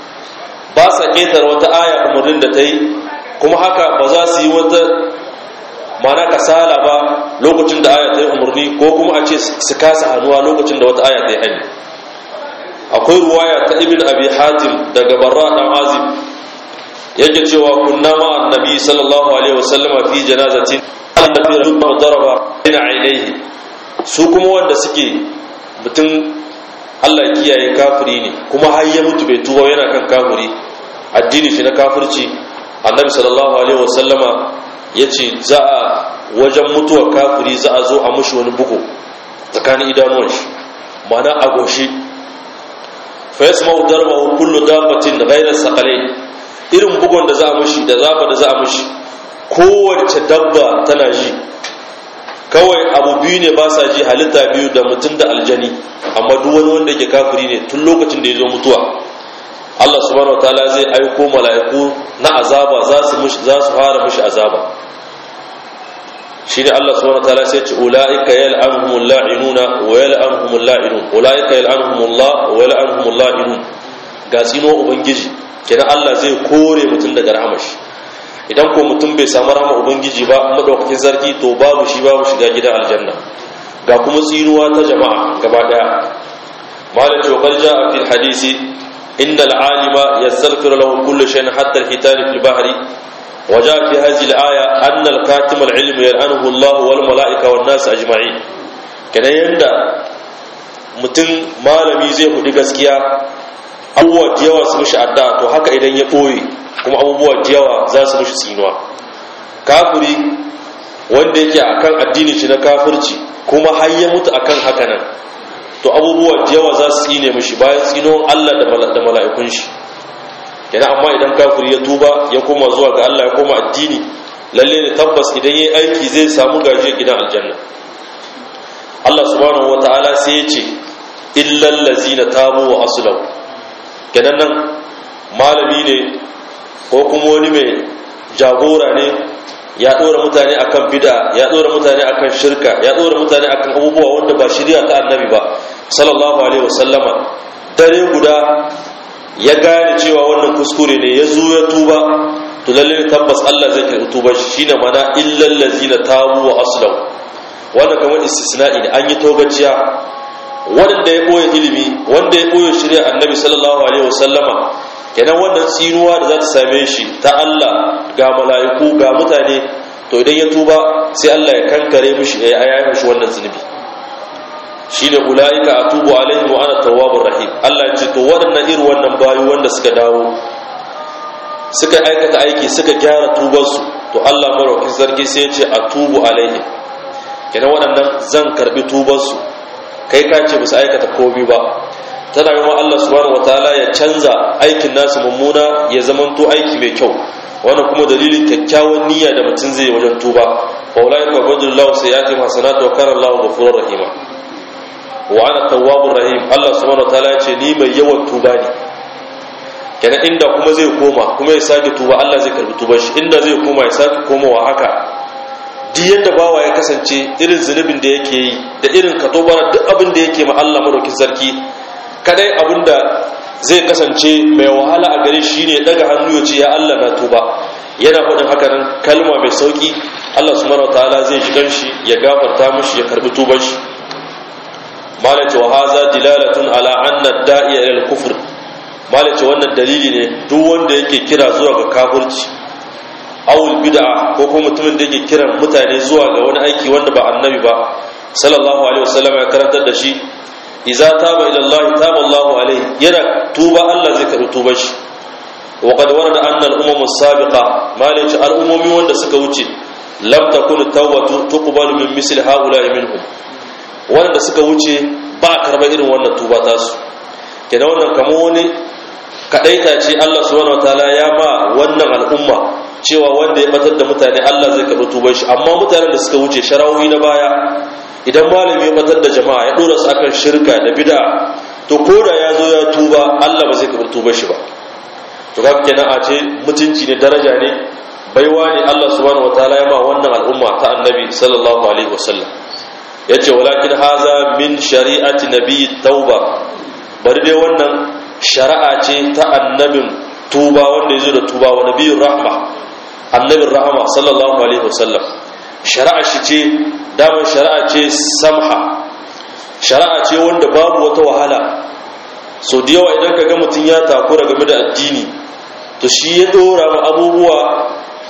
ba sa ketar wata aya umarnin da ta yi kuma haka ba za su yi wata mana kasala ba lokacin da aya ta yi umarni ko kuma a ce su kasa hannuwa lokacin da wata aya ta yi hannu akwai ruwaya ta ibn abi hatim daga barra dan azim yake cewa kunna ma annabi sallallahu alaihi wasallama fi janazatin annabi rubba daraba ina ainihi su kuma wanda suke mutum Allah kiyaye kafiri ne kuma har ya mutu bai tuba yana kan kafiri addini shi na kafirci annabi sallallahu alaihi wasallama yace za a wajen mutuwar kafiri za a zo a mushi wani bugu tsakanin idanuwan shi mana a goshi fa yasma'u darbahu kullu dabbatin ghayra saqalain irin bugun da za a mushi da zaba da za a mushi kowace dabba tana ji kawai abu biyu ne ba sa ji halitta biyu da mutum da aljani amma duk wani wanda ke kafiri ne tun lokacin da ya zo mutuwa Allah subhanahu wataala zai aiko mala'iku na azaba za su mushi za su fara mushi azaba shine Allah subhanahu wataala sai ce ulaika yal'anuhumul la'inuna wa yal'anuhumul la'inun ulaika yal'anuhumullah wa yal'anuhumul la'inun ga tsino ubangiji kenan Allah zai kore mutum daga rahamashi idan ko mutum bai samu rahama ubangiji ba madaukakin sarki to babu shi babu shiga gidan aljanna ga kuma tsinuwa ta jama'a gaba daya malam ce wa ja'a fil hadisi innal alima yastaghfiru lahu kullu shay'in hatta al-hitan fil bahri wa ja'a fi hadhihi al-aya anna al-katim al-ilm yal'anuhu Allah wal malaika wan nas ajma'in kenan yanda mutum malami zai hudi gaskiya abubuwa da yawa su mishi adda to haka idan ya ɓoye kuma abubuwa da yawa za su mishi tsinuwa kafiri wanda yake akan addini shi na kafirci kuma har ya mutu akan haka nan to abubuwa da yawa za su tsine mishi bayan tsinuwan Allah da mala'ikun shi yana amma idan kafiri ya tuba ya koma zuwa ga Allah ya koma addini lalle ne tabbas idan yayi aiki zai samu gaje gidan aljanna Allah subhanahu wataala sai ya ce illal ladzina tabu wa aslahu kenan nan malami ne ko kuma wani mai jagora ne ya ɗora mutane akan bida ya ɗora mutane akan shirka ya ɗora mutane akan abubuwa wanda ba shirya ta annabi ba sallallahu alaihi wasallama dare guda ya gane cewa wannan kuskure ne ya zo ya tuba to lalle tabbas Allah zai karɓi tubar shi shine mana illal ladzina tabu wa aslahu wannan kamar istisna'i ne an yi togaciya wanda ya ɓoye ilimi wanda ya ɓoye shirya annabi sallallahu alaihi wasallama kenan wannan tsinuwa da za ta same shi ta Allah ga mala'iku ga mutane to idan ya tuba sai Allah ya kankare mishi ya yayi mishi wannan zunubi shine ulaika atubu alaihim wa ana tawwabur rahim Allah ya ce to waɗannan irin wannan bayu wanda suka dawo suka aikata aiki suka gyara tubarsu to Allah maraukin sarki sai ya ce atubu alaihim kenan waɗannan zan karbi tubarsu kai ka ce musu aikata komi ba tana yi Allah subhanahu wataala ya canza aikin nasu mummuna ya zamanto aiki mai kyau wannan kuma dalilin kyakkyawan niyya da mutum zai wajen tuba wa ulai ka badullahu sayyiati hasanatu wa kana Allahu ghafurur rahima wa ana tawwabur rahim Allah subhanahu wataala ya ce ni mai yawan tuba ne kenan inda kuma zai koma kuma ya sake tuba Allah zai karbi tubar shi inda zai koma ya sake komawa haka duk yadda bawa ya kasance irin zunubin da yake yi da irin katobara duk abin da yake ma Allah madaukin sarki kadai abin da zai kasance mai wahala a gare shi ne daga hannu ya ce ya Allah na tuba yana faɗin haka nan kalma mai sauki Allah subhanahu wataala zai shigan shi ya gafarta mishi ya karbi tuban shi malace wa haza dilalatun ala anna da'iya ila al-kufr malace wannan dalili ne duk wanda yake kira zuwa ga kafirci awul bid'a ko kuma mutumin da yake kiran mutane zuwa ga wani aiki wanda ba annabi ba sallallahu alaihi wasallam ya karantar da shi idza taba ila Allah taba Allah alaihi yana tuba Allah zai karbi tubar shi wa qad warada anna al-umam as-sabiqa malaci al-umumi wanda suka wuce lam takun tawbatu tuqbalu min misli haula'i minhum wanda suka wuce ba karba irin wannan tuba tasu kenan wannan kamar wani kadaita ce Allah subhanahu wataala ya ba wannan al'umma cewa wanda ya batar da mutane Allah zai karɓi tubar shi amma mutanen da suka wuce sharawi na baya idan malami ya batar da jama'a ya dora su akan shirka da bid'a to ko da ya zo ya tuba Allah ba zai karɓi tubar shi ba to ga kenan a ce mutunci ne daraja ne baiwa ne Allah subhanahu wataala ya ma wannan al'umma ta annabi sallallahu alaihi wasallam yace walakin haza min shari'ati nabiy tauba bari dai wannan shari'a ce ta annabin tuba wanda ya zo da tuba wa nabiyun rahma annabin rahama sallallahu alaihi wasallam shari'a shi ce damar shari'a ce samha shari'a ce wanda babu wata wahala so da yawa idan ka ga mutum ya takura game da addini to shi ya dora ma abubuwa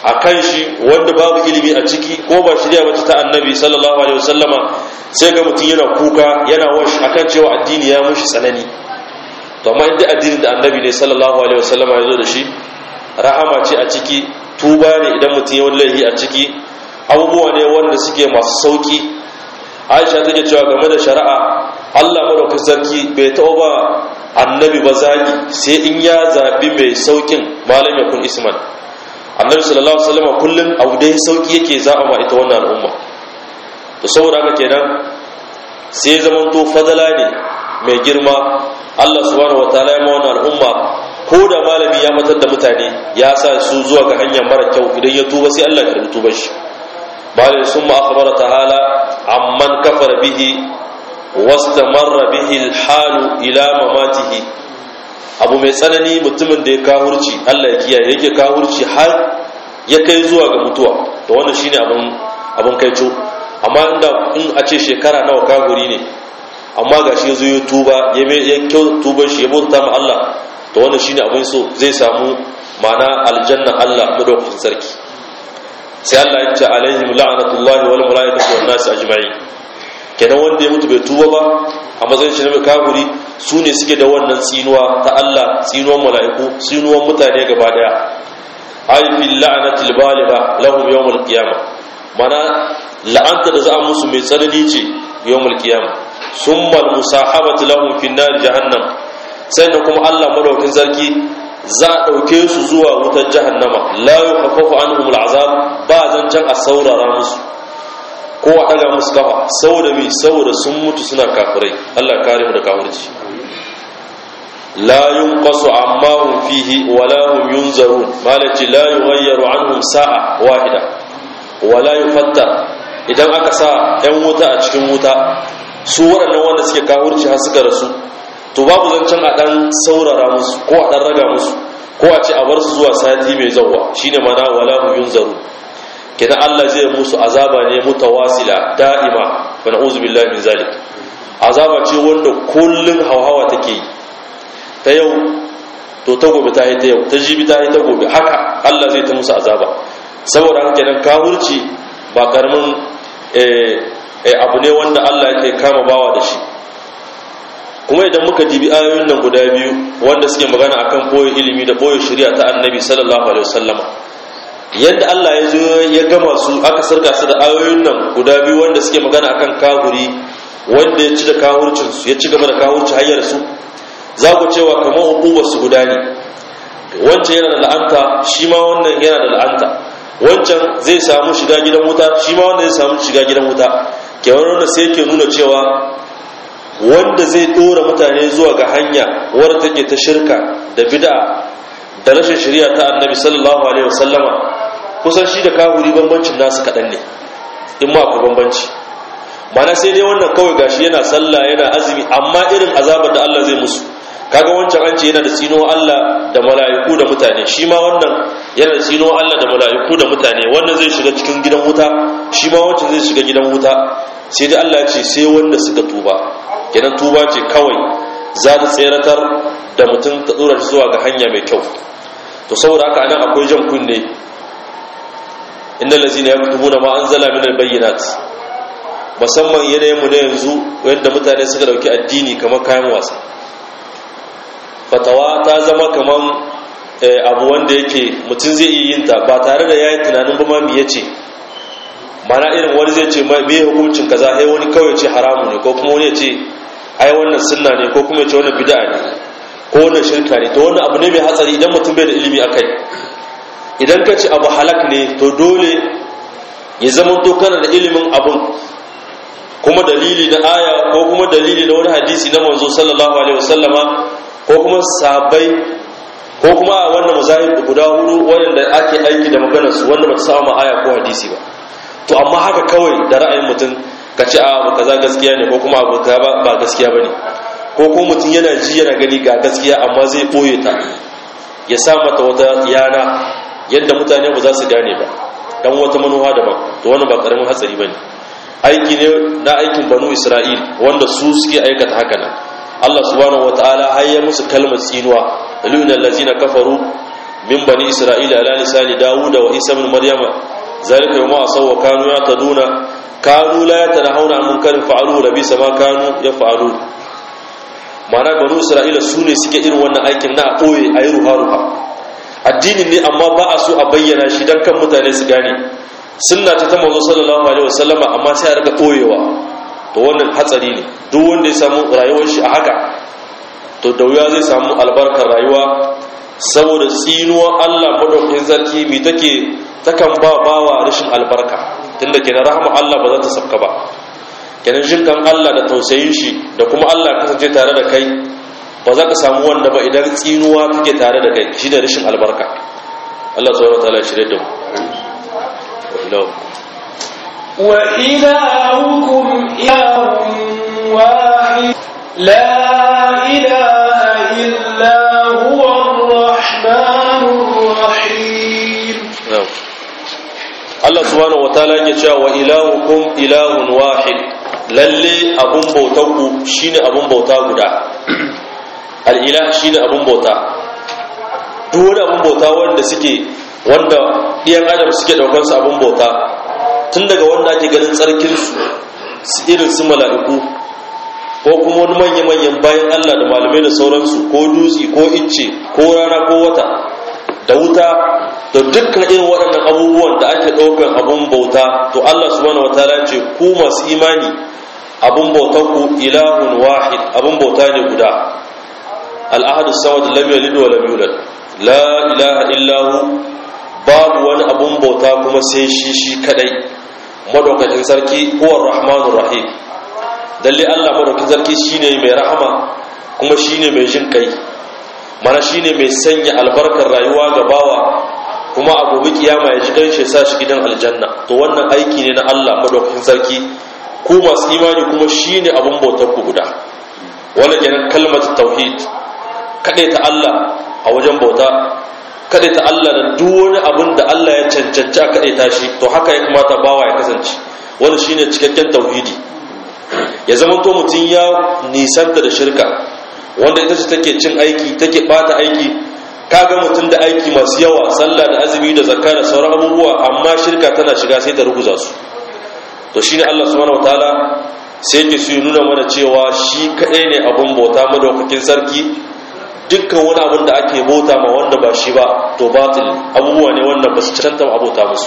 a kan shi wanda babu ilimi a ciki ko ba shirya wacce ta annabi sallallahu alaihi wasallama sai ga mutum yana kuka yana washi akan cewa addini ya mushi tsanani to amma inda addinin da annabi ne sallallahu alaihi wasallama ya zo da shi rahama ce a ciki tuba ne idan mutum ya wallahi a ciki abubuwa ne wanda suke masu sauki aisha take cewa game da shari'a Allah madaukakin sarki bai taɓa ba annabi ba zaki sai in ya zaɓi mai saukin malam yakun isman annabi sallallahu alaihi wasallam kullun abu dai sauki yake zaɓa ma ita wannan al'umma to saboda haka kenan sai zaman to fadala ne mai girma Allah subhanahu wataala ya ma wannan al'umma ko da malami ya matar da mutane ya sa su zuwa ga hanya mara kyau idan ya tuba sai Allah ya karbi tubar shi malai summa akhbara ta'ala amman kafara bihi wastamarra bihi alhalu ila mamatihi abu mai tsanani mutumin da ya kahurci Allah ya kiyaye yake kahurci har ya kai zuwa ga mutuwa to wannan shine abun abun kaico amma inda in a ce shekara nawa kahuri ne amma gashi yazo ya tuba ya ya kyau tuban shi ya bauta ma Allah to wannan shine abun so zai samu ma'ana aljanna Allah madaukakin sarki sai Allah ya ce alaihim la'natullahi wal malaikati wan nas ajma'in kenan wanda ya mutu bai tuba ba a matsayin shi na kafiri su ne suke da wannan tsinuwa ta Allah tsinuwan mala'iku tsinuwan mutane gaba daya ay fil la'natil baligha lahum yawm al qiyamah mana la'anta da za a musu mai tsanani ce yawm al qiyamah summa al musahabatu lahum fin nar jahannam sannan kuma Allah madaukakin sarki za a ɗauke su zuwa wutar jahannama la yukhaffafu anhum al azab ba zancan a saurara musu ko a ɗaga musu kafa saboda mai saboda sun mutu suna kafirai Allah kare mu da kafirci la yunqasu amma hum fihi wa la hum yunzarun malati la yughayyaru anhum sa'a wahida wa la yufatta idan aka sa ɗan wuta a cikin wuta su waɗannan wanda suke kafirci har suka rasu to babu zancen a ɗan saurara musu ko a ɗan raga musu ko a ce a bar su zuwa sati mai zawwa shine mana wala hum yunzarun kenan Allah zai musu azaba ne mutawasila da'ima wa na'udzu billahi min zalik azaba ce wanda kullun hauhawa take yi ta yau to ta gobe ta yi ta yau ta jibi ta yi ta gobe haka Allah zai ta musu azaba saboda haka kenan kawurci ba karamin abu ne wanda Allah yake kama bawa da shi kuma idan muka dibi ayoyin nan guda biyu wanda suke magana akan boye ilimi da boye shari'a ta annabi sallallahu alaihi wasallama yadda Allah ya zo ya gama su aka sarka su da ayoyin nan guda biyu wanda suke magana akan kahuri wanda ya ci da kahurcin su ya ci gaba da kahurci hayyar su za ku cewa kamar hukumar su guda ne wancan yana da la'anta shi ma wannan yana da la'anta wancan zai samu shiga gidan wuta shi ma wanda zai samu shiga gidan wuta kewan wannan sai yake nuna cewa wanda zai dora mutane zuwa ga hanya wadda take ta shirka da bid'a da rashin shari'a ta annabi sallallahu alaihi wasallama kusan shi da kafiri bambancin nasu kaɗan ne in ma akwai bambanci mana sai dai wannan kawai gashi yana sallah yana azumi amma irin azabar da Allah zai musu kaga wancan an ce yana da tsino Allah da mala'iku da mutane shi ma wannan yana da tsino Allah da mala'iku da mutane wannan zai shiga cikin gidan wuta shi ma wancan zai shiga gidan wuta sai dai Allah ya ce sai wanda suka tuba kenan tuba ce kawai za ta tseratar da mutum ta dora shi zuwa ga hanya mai kyau to saboda haka anan akwai jan kunne innal ladzina yaktubuna ma anzala min albayyinat musamman yanayin mu na yanzu wanda mutane suka dauki addini kamar kayan wasa fatawa ta zama kaman abu wanda yake mutum zai iya yin ta ba tare da yayi tunanin ba ma me yace mana irin wani zai ce me hukuncin kaza sai wani kawai ce haramu ne ko kuma wani ya ce ai wannan sunna ne ko kuma ya ce wannan bid'a ne ko wannan shirka ne to wannan abu ne mai hatsari idan mutum bai da ilimi akai idan ka ce abu halak ne to dole ya zama to kana da ilimin abun kuma dalili na aya ko kuma dalili na wani hadisi na manzo sallallahu alaihi wasallama ko kuma sabai ko kuma wannan mazahib guda hudu wanda ake aiki da maganar su wanda ba ta samu aya ko hadisi ba to amma haka kawai da ra'ayin mutum ka ce a abu kaza gaskiya ne ko kuma abu kaza ba gaskiya bane ko kuma mutum yana ji yana gani ga gaskiya amma zai boye ta ya sa mata wata yana yadda mutane ba za su gane ba dan wata manuwa daban to wannan ba karamin hatsari bane aiki ne na aikin banu isra'il wanda su suke aikata haka nan Allah subhanahu wataala har ya musu kalmar tsinuwa lilal ladzina kafaru min bani isra'ila ala lisani dawuda wa isa ibn maryama zalika yawma asaw wa kanu yataduna kanu la yatanahuna an munkarin fa'aluhu labisa ma kanu yaf'alun ma'ana banu isra'ila su ne suke irin wannan aikin na ɓoye a yi ruha-ruha addinin ne amma ba a so a bayyana shi don kan mutane su gane sunna ta ta mazo sallallahu alaihi wasallama amma sai a rika ɓoyewa to wannan hatsari ne duk wanda ya samu rayuwar shi a haka to da wuya zai samu albarkar rayuwa saboda tsinuwar allah maɗaukakin sarki mai take takan ba bawa rashin albarka tunda kenan rahama allah ba za ta sabka ba kenan jin kan Allah da tausayin shi da kuma Allah kasance tare da kai ba za ka samu wanda ba idan tsinuwa take tare da kai shi da rashin albarka Allah subhanahu wataala ya shirye da mu wa ilahukum ilahun wahid la ilaha illa huwa ar-rahmanur rahim Allah subhanahu wataala yake cewa wa ilahukum ilahun wahid lalle abun bautanku shine abun bauta guda al'ila shine abun bauta duk wani abun bauta wanda suke wanda iyan adam suke daukar su abun bauta tun daga wanda ake ganin tsarkin su irin su mala'iku ko kuma wani manya-manyan bayan Allah da malamai da sauransu ko dutse ko icce ko rana ko wata da wuta da dukkan irin waɗannan abubuwan da ake ɗaukar abun bauta to Allah subhanahu wataala ce ku masu imani abun bautar ku ilahun wahid abun bauta ne guda al'ahadu samad lam yalid wa lam yulad la ilaha illahu babu wani abun bauta kuma sai shi shi kadai madaukakin sarki huwa rahmanur rahim dalle Allah madaukakin sarki shine mai rahama kuma shine mai jin kai mana shine mai sanya albarkar rayuwa ga bawa kuma a gobe kiyama ya ji dan shi sa shi gidan aljanna to wannan aiki ne na Allah madaukakin sarki ku masu imani kuma shine abun bautar ku guda wannan kenan kalmatu tauhid kade ta Allah a wajen bauta kade ta Allah da duk wani abun da Allah ya cancanci a kade ta shi to haka ya kamata bawa ya kasance wannan shine cikakken tauhidi ya zama to mutum ya nisanta da shirka wanda ita ce take cin aiki take bata aiki kaga mutum da aiki masu yawa sallah da azumi da zakka da sauran abubuwa amma shirka tana shiga sai ta ruguza su to shine Allah subhanahu wataala sai yake su nuna mana cewa shi kadai ne abun bauta madaukakin sarki dukkan wani abun da ake bauta ma wanda ba shi ba to batil abubuwa ne wanda ba su canta abota musu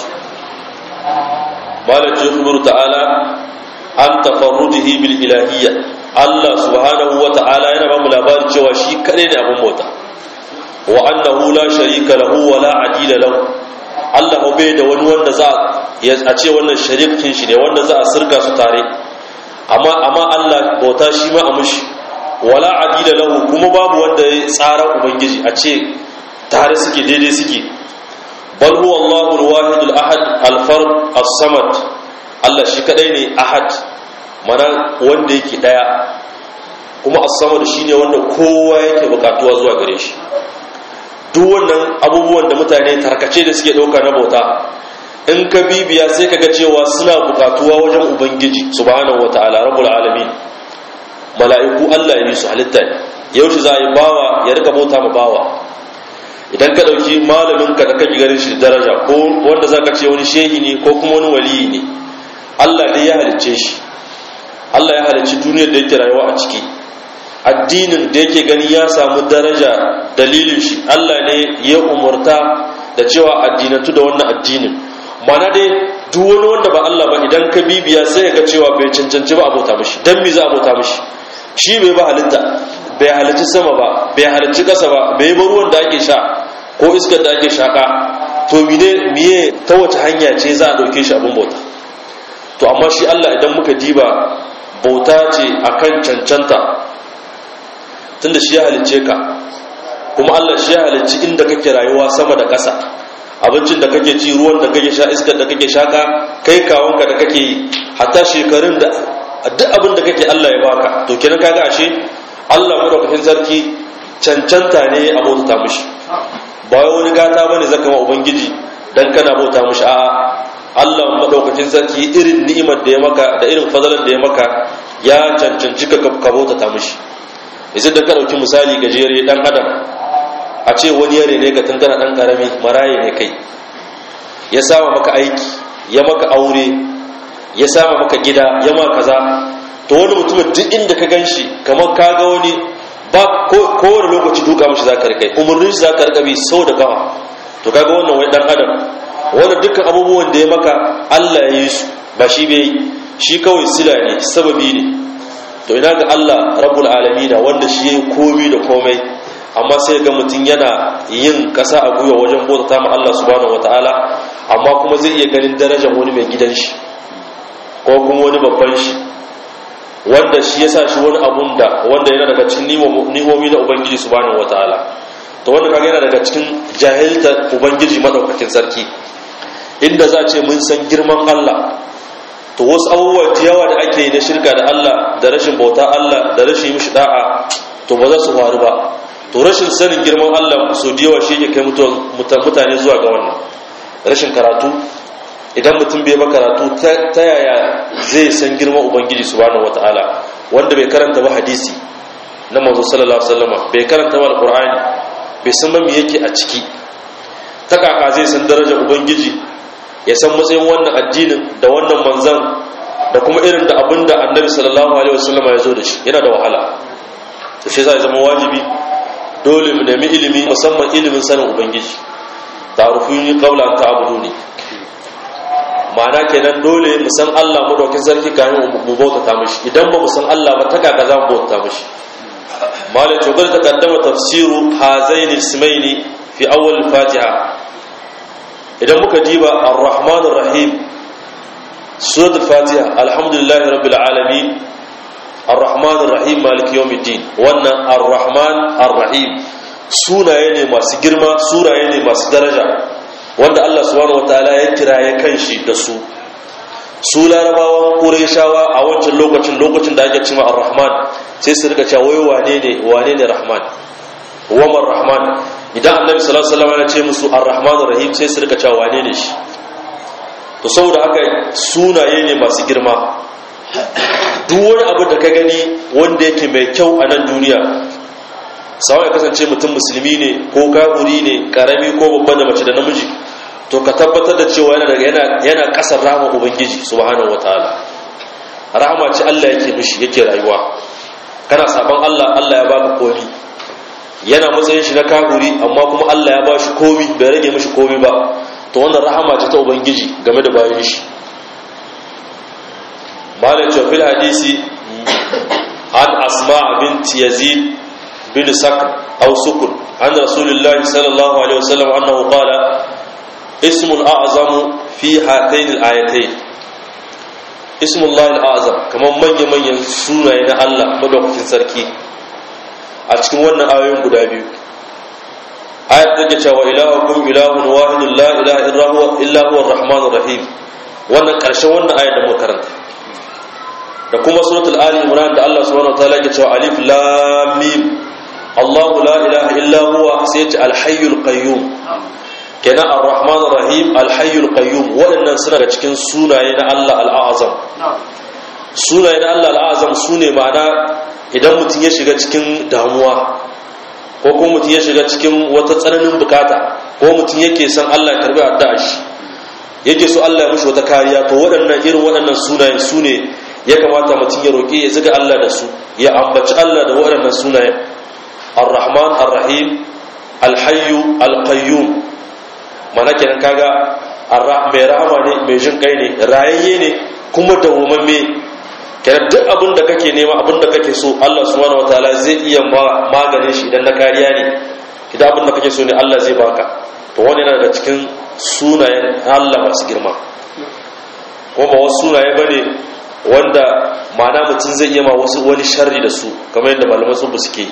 malam yukhbiru ta'ala an tafarrudihi bil ilahiyya Allah subhanahu wa ta'ala yana ba mu labarin cewa shi kadai ne abun bauta wa annahu la sharika lahu wa la adila lahu Allah bai da wani wanda za a ce wannan sharikin shi ne wanda za a sirka su tare amma amma Allah bauta shi ma a mushi wala adila lahu kuma babu wanda ya tsara ubangiji a ce tare suke daidai suke bal huwa Allahu al-wahid al-ahad al-fard as-samad Allah shi kadai ne ahad mana wanda yake daya kuma as-samad shine wanda kowa yake bukatuwa zuwa gare shi duk wannan abubuwan da mutane tarkace da suke dauka na bauta in ka bibiya sai ka ga cewa suna bukatuwa wajen ubangiji subhanahu wataala rabbul alamin mala'iku Allah ya yi su halitta ne yaushe za a yi bawa ya rika bauta ma bawa idan ka dauki malamin ka da kake ganin shi daraja ko wanda zaka ce wani shehi ne ko kuma wani waliyi ne Allah dai ya halicce shi Allah ya halicci duniyar da yake rayuwa a ciki addinin da yake gani ya samu daraja dalilin shi Allah ne ya umurta da cewa addinatu da wannan addinin mana dai duk wani wanda ba Allah ba idan ka bibiya sai ga cewa bai cancanci ba abota mishi dan me za a abota mishi shi bai ba halitta bai halicci sama ba bai halicci kasa ba bai ba ruwan da ake sha ko iskar da ake shaka to mine miye ta wace hanya ce za a dauke shi abin bauta to amma shi Allah idan muka diba bauta ce akan cancanta tunda shi ya halicce ka kuma Allah shi ya halicci inda kake rayuwa sama da ƙasa abincin da kake ci ruwan da kake sha iskar da kake shaka kai kawonka da kake yi hatta shekarun da duk abin da kake Allah ya baka to kenan kaga ashe Allah madaukakin sarki cancanta ne a bauta mishi ba wai wani gata bane zaka ma ubangiji dan kana bauta mishi a'a Allah madaukakin sarki irin ni'imar da ya maka da irin fadalar da ya maka ya cancanci ka ka bauta mishi yanzu da ka dauki misali gajere dan adam a ce wani yare ne ka tun kana dan karami maraye ne kai ya sama maka aiki ya maka aure ya sama maka gida ya ma kaza to wani mutumin duk inda ka ganshi kamar ka ga wani ba kowane lokaci duka mashi za ka rikai umarnin shi za ka rika bi sau da kawa to kaga wannan wai dan adam wanda dukkan abubuwan da ya maka Allah ya yi su ba shi bai shi kawai sila ne sababi ne to ina ga Allah rabbul alamin wanda shi yayi komai da komai amma sai ga mutum yana yin kasa a gwiwa wajen bauta ma Allah subhanahu wataala amma kuma zai iya ganin darajar wani mai gidan shi ko kuma wani babban shi wanda shi yasa shi wani abun da wanda yana daga cikin nimomi na ubangiji subhanahu wataala to wanda kaga yana daga cikin jahilta ubangiji madaukakin sarki inda za ce mun san girman Allah to wasu abubuwa yawa da ake yi na shirka da Allah da rashin bauta Allah da rashin mishi da'a to ba za su faru ba to rashin sanin girman Allah so da yawa shi yake kai mutane zuwa ga wannan rashin karatu idan mutum bai ba karatu ta yaya zai san girman ubangiji subhanahu wataala wanda bai karanta ba hadisi na manzo sallallahu alaihi wasallam bai karanta ba alqur'ani bai san ba me yake a ciki ta kaka zai san darajar ubangiji ya san matsayin wannan addinin da wannan manzan da kuma irin da abinda annabi sallallahu alaihi wasallam ya zo da shi yana da wahala to shi zai zama wajibi dole mu nemi ilimi musamman ilimin sanin ubangiji ta'rufuni qabla an ta'buduni ma'ana kenan dole mu san Allah mu daukin sarki kafin mu bautata mishi idan ba mu san Allah ba ta kaka za mu bautata mishi malai to ta kaddama tafsiru hazaini ismaini fi awwal fatiha idan muka diba ar-rahman ar-rahim suratul fatiha alhamdulillahi rabbil alamin ar-rahman ar-rahim maliki yawmiddin wannan ar-rahman ar-rahim sunaye ne masu girma suraye ne masu daraja wanda Allah subhanahu wataala ya kira ya kanshi da su su larabawan qurayshawa a wancan lokacin lokacin da ake cewa ar-rahman sai su rika cewa wai wane ne wane ne rahman wa rahman idan annabi sallallahu alaihi wasallam ya ce musu ar-rahman rahim sai su rika cewa wane ne shi to saboda haka sunaye ne masu girma duk wani abu da ka gani wanda yake mai kyau a nan duniya sawa ya kasance mutum musulmi ne ko kafiri ne karami ko babba da mace da namiji to ka tabbatar da cewa yana daga yana yana kasar rahama ubangiji subhanahu wataala rahama ce Allah yake mishi yake rayuwa kana saban Allah Allah ya baka komi yana matsayin shi na kafiri amma kuma Allah ya bashi komi bai rage mishi komi ba to wannan rahama ce ta ubangiji game da bayan shi malai ce fil hadisi an asma bint yazid bin sakr aw sukun an rasulullahi sallallahu alaihi wasallam annahu qala ismul a'zamu fi hatayn al-ayatayn ismullahi al-azam kaman manyan manyan sunaye na Allah madaukakin sarki a cikin wannan ayoyin guda biyu ayat take cewa ilahukum ilahun wahidun la ilaha illa huwa illa huwa arrahmanur rahim wannan karshen wannan ayat da muka karanta da kuma suratul ali imran da Allah subhanahu wataala yake cewa alif lam mim Allah la ilaha illa huwa sai ya ce al-hayyul qayyum kenan arrahmanur rahim al-hayyul qayyum waɗannan suna da cikin sunaye na Allah al-azam sunaye na Allah al-azam sune ma'ana idan mutum ya shiga cikin damuwa ko kuma mutum ya shiga cikin wata tsananin bukata ko mutum yake son Allah ya karbi addu'a shi yake so Allah ya mishi wata kariya to waɗannan irin waɗannan sunayen su ne ya kamata mutum ya roƙi ya ziga Allah da su ya ambaci Allah da waɗannan sunayen ar-rahman ar-rahim al-hayyu al-qayyum mana kenan kaga mai rahama ne mai jin kai ne rayayye ne kuma dawwamamme kenan duk abin da kake nema abin da kake so Allah subhanahu wataala zai iya maganin shi idan na kariya ne idan abin da kake so ne Allah zai baka to wani yana daga cikin sunayen Allah masu girma kuma ba wasu sunaye bane wanda ma'ana mutum zai iya ma wasu wani sharri da su kamar yadda malaman sun bu suke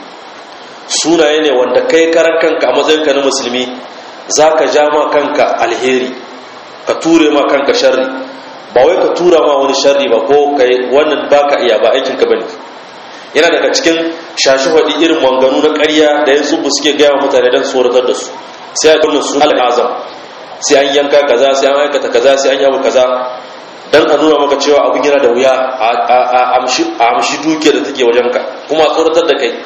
sunaye ne wanda kai karan kanka a matsayinka na musulmi zaka ja ma kanka alheri ka ture ma kanka sharri ba wai ka tura ma wani sharri ba ko kai wannan baka iya ba aikin ka bane yana daga cikin shashi faɗi irin manganu na ƙarya da yanzu bu suke gaya mutane don tsoratar da su sai a kunna su al'azam sai an yanka kaza sai an aikata kaza sai an yabu kaza dan a nuna maka cewa abin yana da wuya a amshi duke da take wajenka kuma a tsoratar da kai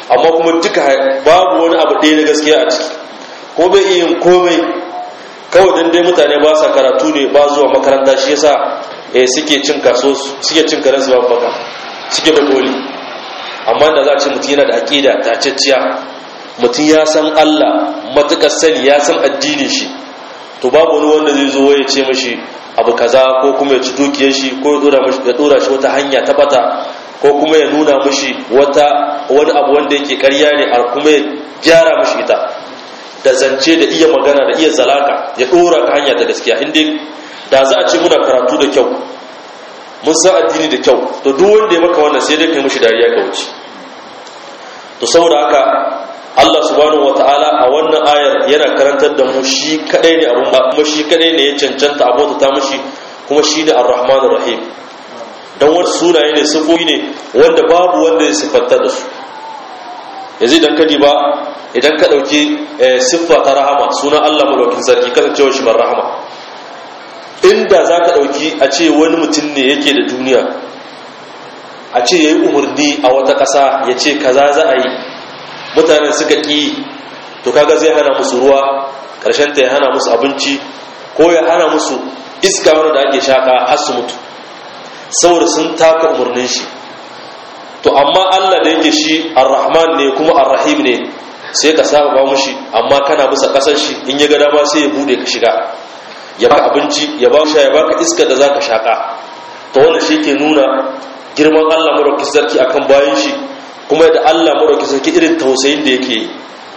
amma kuma duka babu wani abu ɗaya na gaskiya a ciki ko bai iya yin komai kawai dan dai mutane ba sa karatu ne ba zuwa makaranta shi yasa eh suke cin kaso suke cin karen su ba baka suke da koli amma da za a ce mutum yana da aqida ta cicciya mutum ya san Allah matukar sani ya san addinin shi to babu wani wanda zai zo ya ce mashi abu kaza ko kuma ya ci dukiyar shi ko ya dora shi wata hanya ta bata ko kuma ya nuna mashi wata wani abu wanda yake karya ne a kuma ya gyara mashi ita da zance da iya magana da iya zalaka ya dora ka hanya ta gaskiya inda da za a ce muna karatu da kyau mun san addini da kyau to duk wanda ya maka wannan sai dai kai mashi dariya ka wuce to saboda haka Allah subhanahu wataala a wannan ayar yana karantar da mu shi kadai ne abun ba kuma shi kadai ne ya cancanta abota ta mushi kuma shi ne ar-rahmanur rahim dan wasu sunaye ne sifofi ne wanda babu wanda ya siffanta da su yanzu idan ka ba idan ka dauki siffa ta rahama sunan Allah madaukin sarki kasancewa shi bar rahama inda za ka dauki a ce wani mutum ne yake da duniya a ce yayi umarni a wata ƙasa ya ce kaza za a yi mutanen suka ƙi to kaga zai hana musu ruwa ƙarshen ta ya hana musu abinci ko ya hana musu iska wanda da ake shaka har su mutu saboda sun taka umarnin shi to amma Allah da yake shi ar-rahman ne kuma ar-rahim ne sai ka saba ba mushi amma kana bisa kasar shi in ya ga dama sai ya bude ka shiga ya baka abinci ya ba ya baka iska da zaka shaka to wannan shi ke nuna girman Allah madaukakin sarki akan bayan shi kuma da Allah madaukakin sarki irin tausayin da yake yi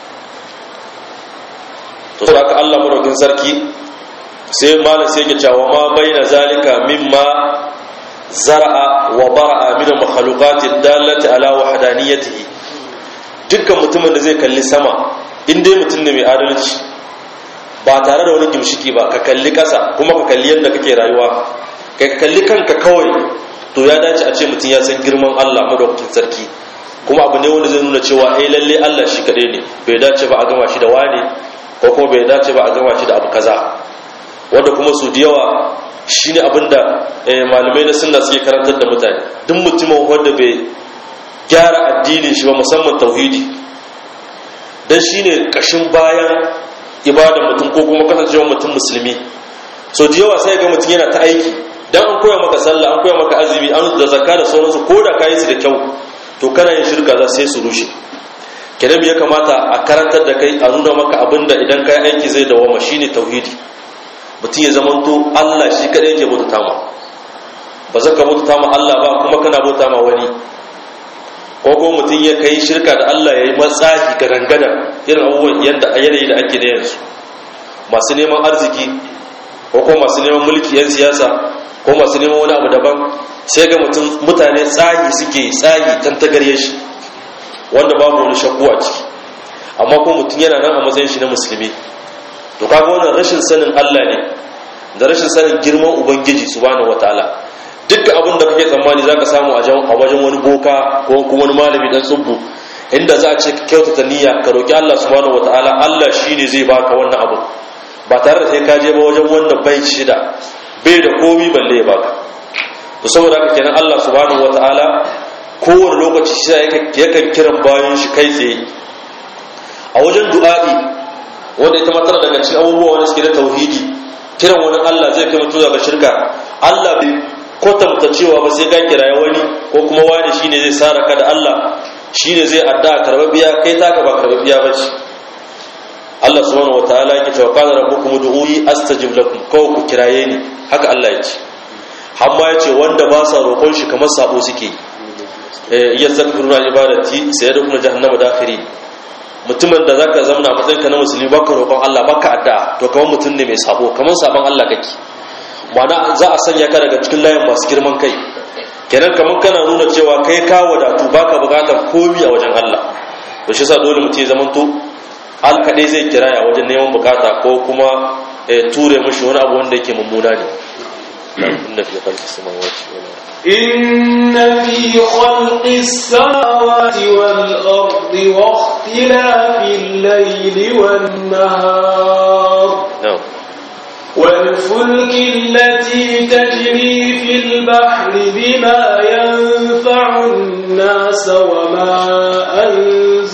to sai aka Allah madaukakin sarki sai malam sai yake cewa ma baina zalika mimma zara'a wa bara'a min al-makhluqati dallati ala wahdaniyatihi dukkan mutumin da zai kalli sama in dai mutum ne mai adalci ba tare da wani gimshiki ba ka kalli ƙasa kuma ka kalli yadda kake rayuwa ka kalli kanka kawai to ya dace a ce mutum ya san girman Allah madaukakin sarki kuma abu ne wanda zai nuna cewa eh lalle Allah shi kaɗai ne bai dace ba a gama shi da wani ko kuma bai dace ba a gama shi da abu kaza wanda kuma su da yawa shine abinda malamai na sunna suke karantar da mutane duk mutumin wanda bai gyara addinin shi ba musamman tauhidi dan shine kashin bayan ibada mutum ko kuma kasancewa mutum musulmi so da yawa sai ga mutum yana ta aiki dan an koya maka sallah an koya maka azumi an da zakka da sauransu ko da kayi su da kyau to kana yin shirka za sai su rushe kenan ya kamata a karantar da kai a nuna maka abinda idan kai aiki zai dawama shine tauhidi mutum ya zamanto Allah shi kadai yake bauta ma ba zaka bauta ma Allah ba kuma kana bauta ma wani ko ko mutum ya kai shirka da Allah ya yi matsahi ga rangada irin abubuwan yadda a yanayi da ake da yanzu masu neman arziki ko ko masu neman mulki yan siyasa ko masu neman wani abu daban sai ga mutum mutane tsahi suke tsahi tantagarye shi wanda babu wani shakku a ciki amma ko mutum yana nan a matsayin shi na musulmi to kaga wannan rashin sanin Allah ne da rashin sanin girman ubangiji subhanahu wataala duk abin da kake tsammani zaka samu a wajen wani boka ko kuma wani malami dan tsubbu inda za a ce ka kyautata niyya ka roki Allah subhanahu wataala Allah shine zai baka wannan abu ba tare da sai ka je ba wajen wanda bai shida bai da komi balle ya baka to saboda haka kenan Allah subhanahu wataala kowane lokaci shi yakan kiran bayan shi kai tsaye a wajen du'a'i wanda ita matsala daga cikin abubuwa wanda suke da tauhidi kiran wani Allah zai kai mutum ga shirka Allah bai kwatanta cewa ba sai ka kiraye wani ko kuma wani shine zai sara ka da Allah shine zai adda karbabiya kai taka ba karbabiya ba ce Allah subhanahu wataala yake cewa qala rabbukum ud'uni astajib lakum kawai ku kiraye ni haka Allah ya ce amma ya ce wanda ba sa roƙon shi kamar sabo suke eh yazzakiruna ibadati sayadkhuluna jahannama dakhiri mutumin da zaka zamana matsayin ka na musulmi baka roƙon Allah baka addu'a to kamar mutum ne mai sabo kamar sabon Allah kake ma'ana za a sanya ka daga cikin layin masu girman kai kenan kamar kana nuna cewa kai ka wadatu baka bukatar komi a wajen Allah to shi yasa dole mutum ya zamanto al kadai zai kiraya wajen neman bukata ko kuma ture mishi wani abu wanda yake mummuna ne inna fi khalqis samawati wal إن في خلق السماوات والأرض واختلاف الليل والنهار na'am والفلك التي تجري في البحر بما ينفع الناس وما أنزل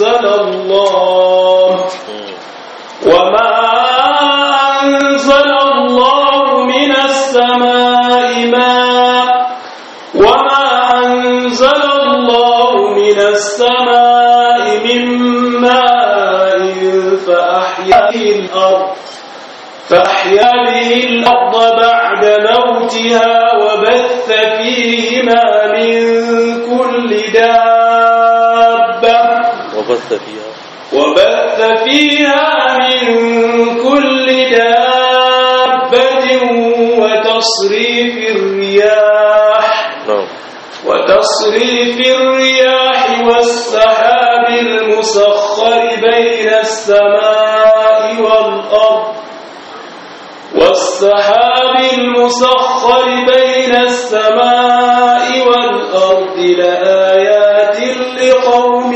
الله وما أنزل الله من السماء ماء وما أنزل الله من السماء من ماء فأحيا به الأرض فأحيا به الأرض بعد موتها وبث فيهما من كل دابة وبث فيها وبث فيها من كل دابة وتصريف الرياح نعم وتصريف الرياح والسحاب المسخر بين السماء والأرض والسحاب المسخر بين السماء والأرض لآيات لقوم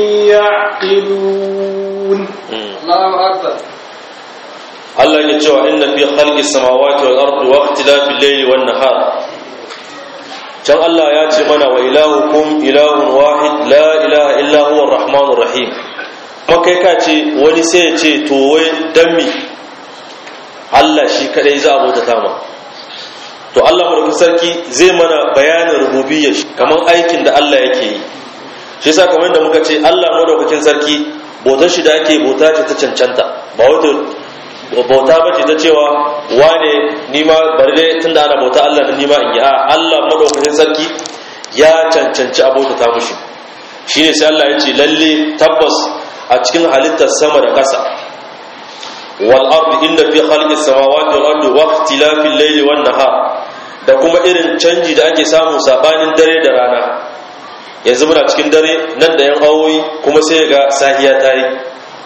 يعقلون الله أكبر Allah ya cewa inna fi khalqi samawati wal ardi wa ikhtilafil layli wan nahar can Allah ya ce mana wa ilahukum ilahun wahid la ilaha illa huwa arrahmanur rahim kuma kai ka ce wani sai ya ce to wai dan mi Allah shi kadai za a bauta ma to Allah madaukakin sarki zai mana bayanin rububiyyar shi kaman aikin da Allah yake yi shi yasa kamar da muka ce Allah madaukakin sarki bautar shi da ake bauta ce ta cancanta ba wata bauta bace ta cewa wane nima bari dai tunda ana bauta Allah da nima in yi a Allah madaukakin sarki ya cancanci a bauta ta mushi shine sai Allah ya ce lalle tabbas a cikin halittar sama da ƙasa wal ardi inda fi khalqis samawati wal ardi wa ikhtilafil layli wan nahar da kuma irin canji da ake samu sabanin dare da rana yanzu muna cikin dare nan da yan awoyi kuma sai ga sahiya ta yi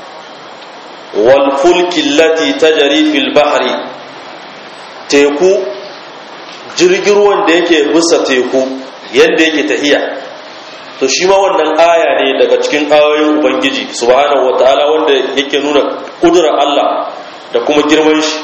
walfulki lati tajari fil bahri teku jirgin ruwan da yake bisa teku yadda yake tahiya to shi ma wannan aya ne daga cikin ayoyin ubangiji subhanahu wataala wanda yake nuna kudurar Allah da kuma girman shi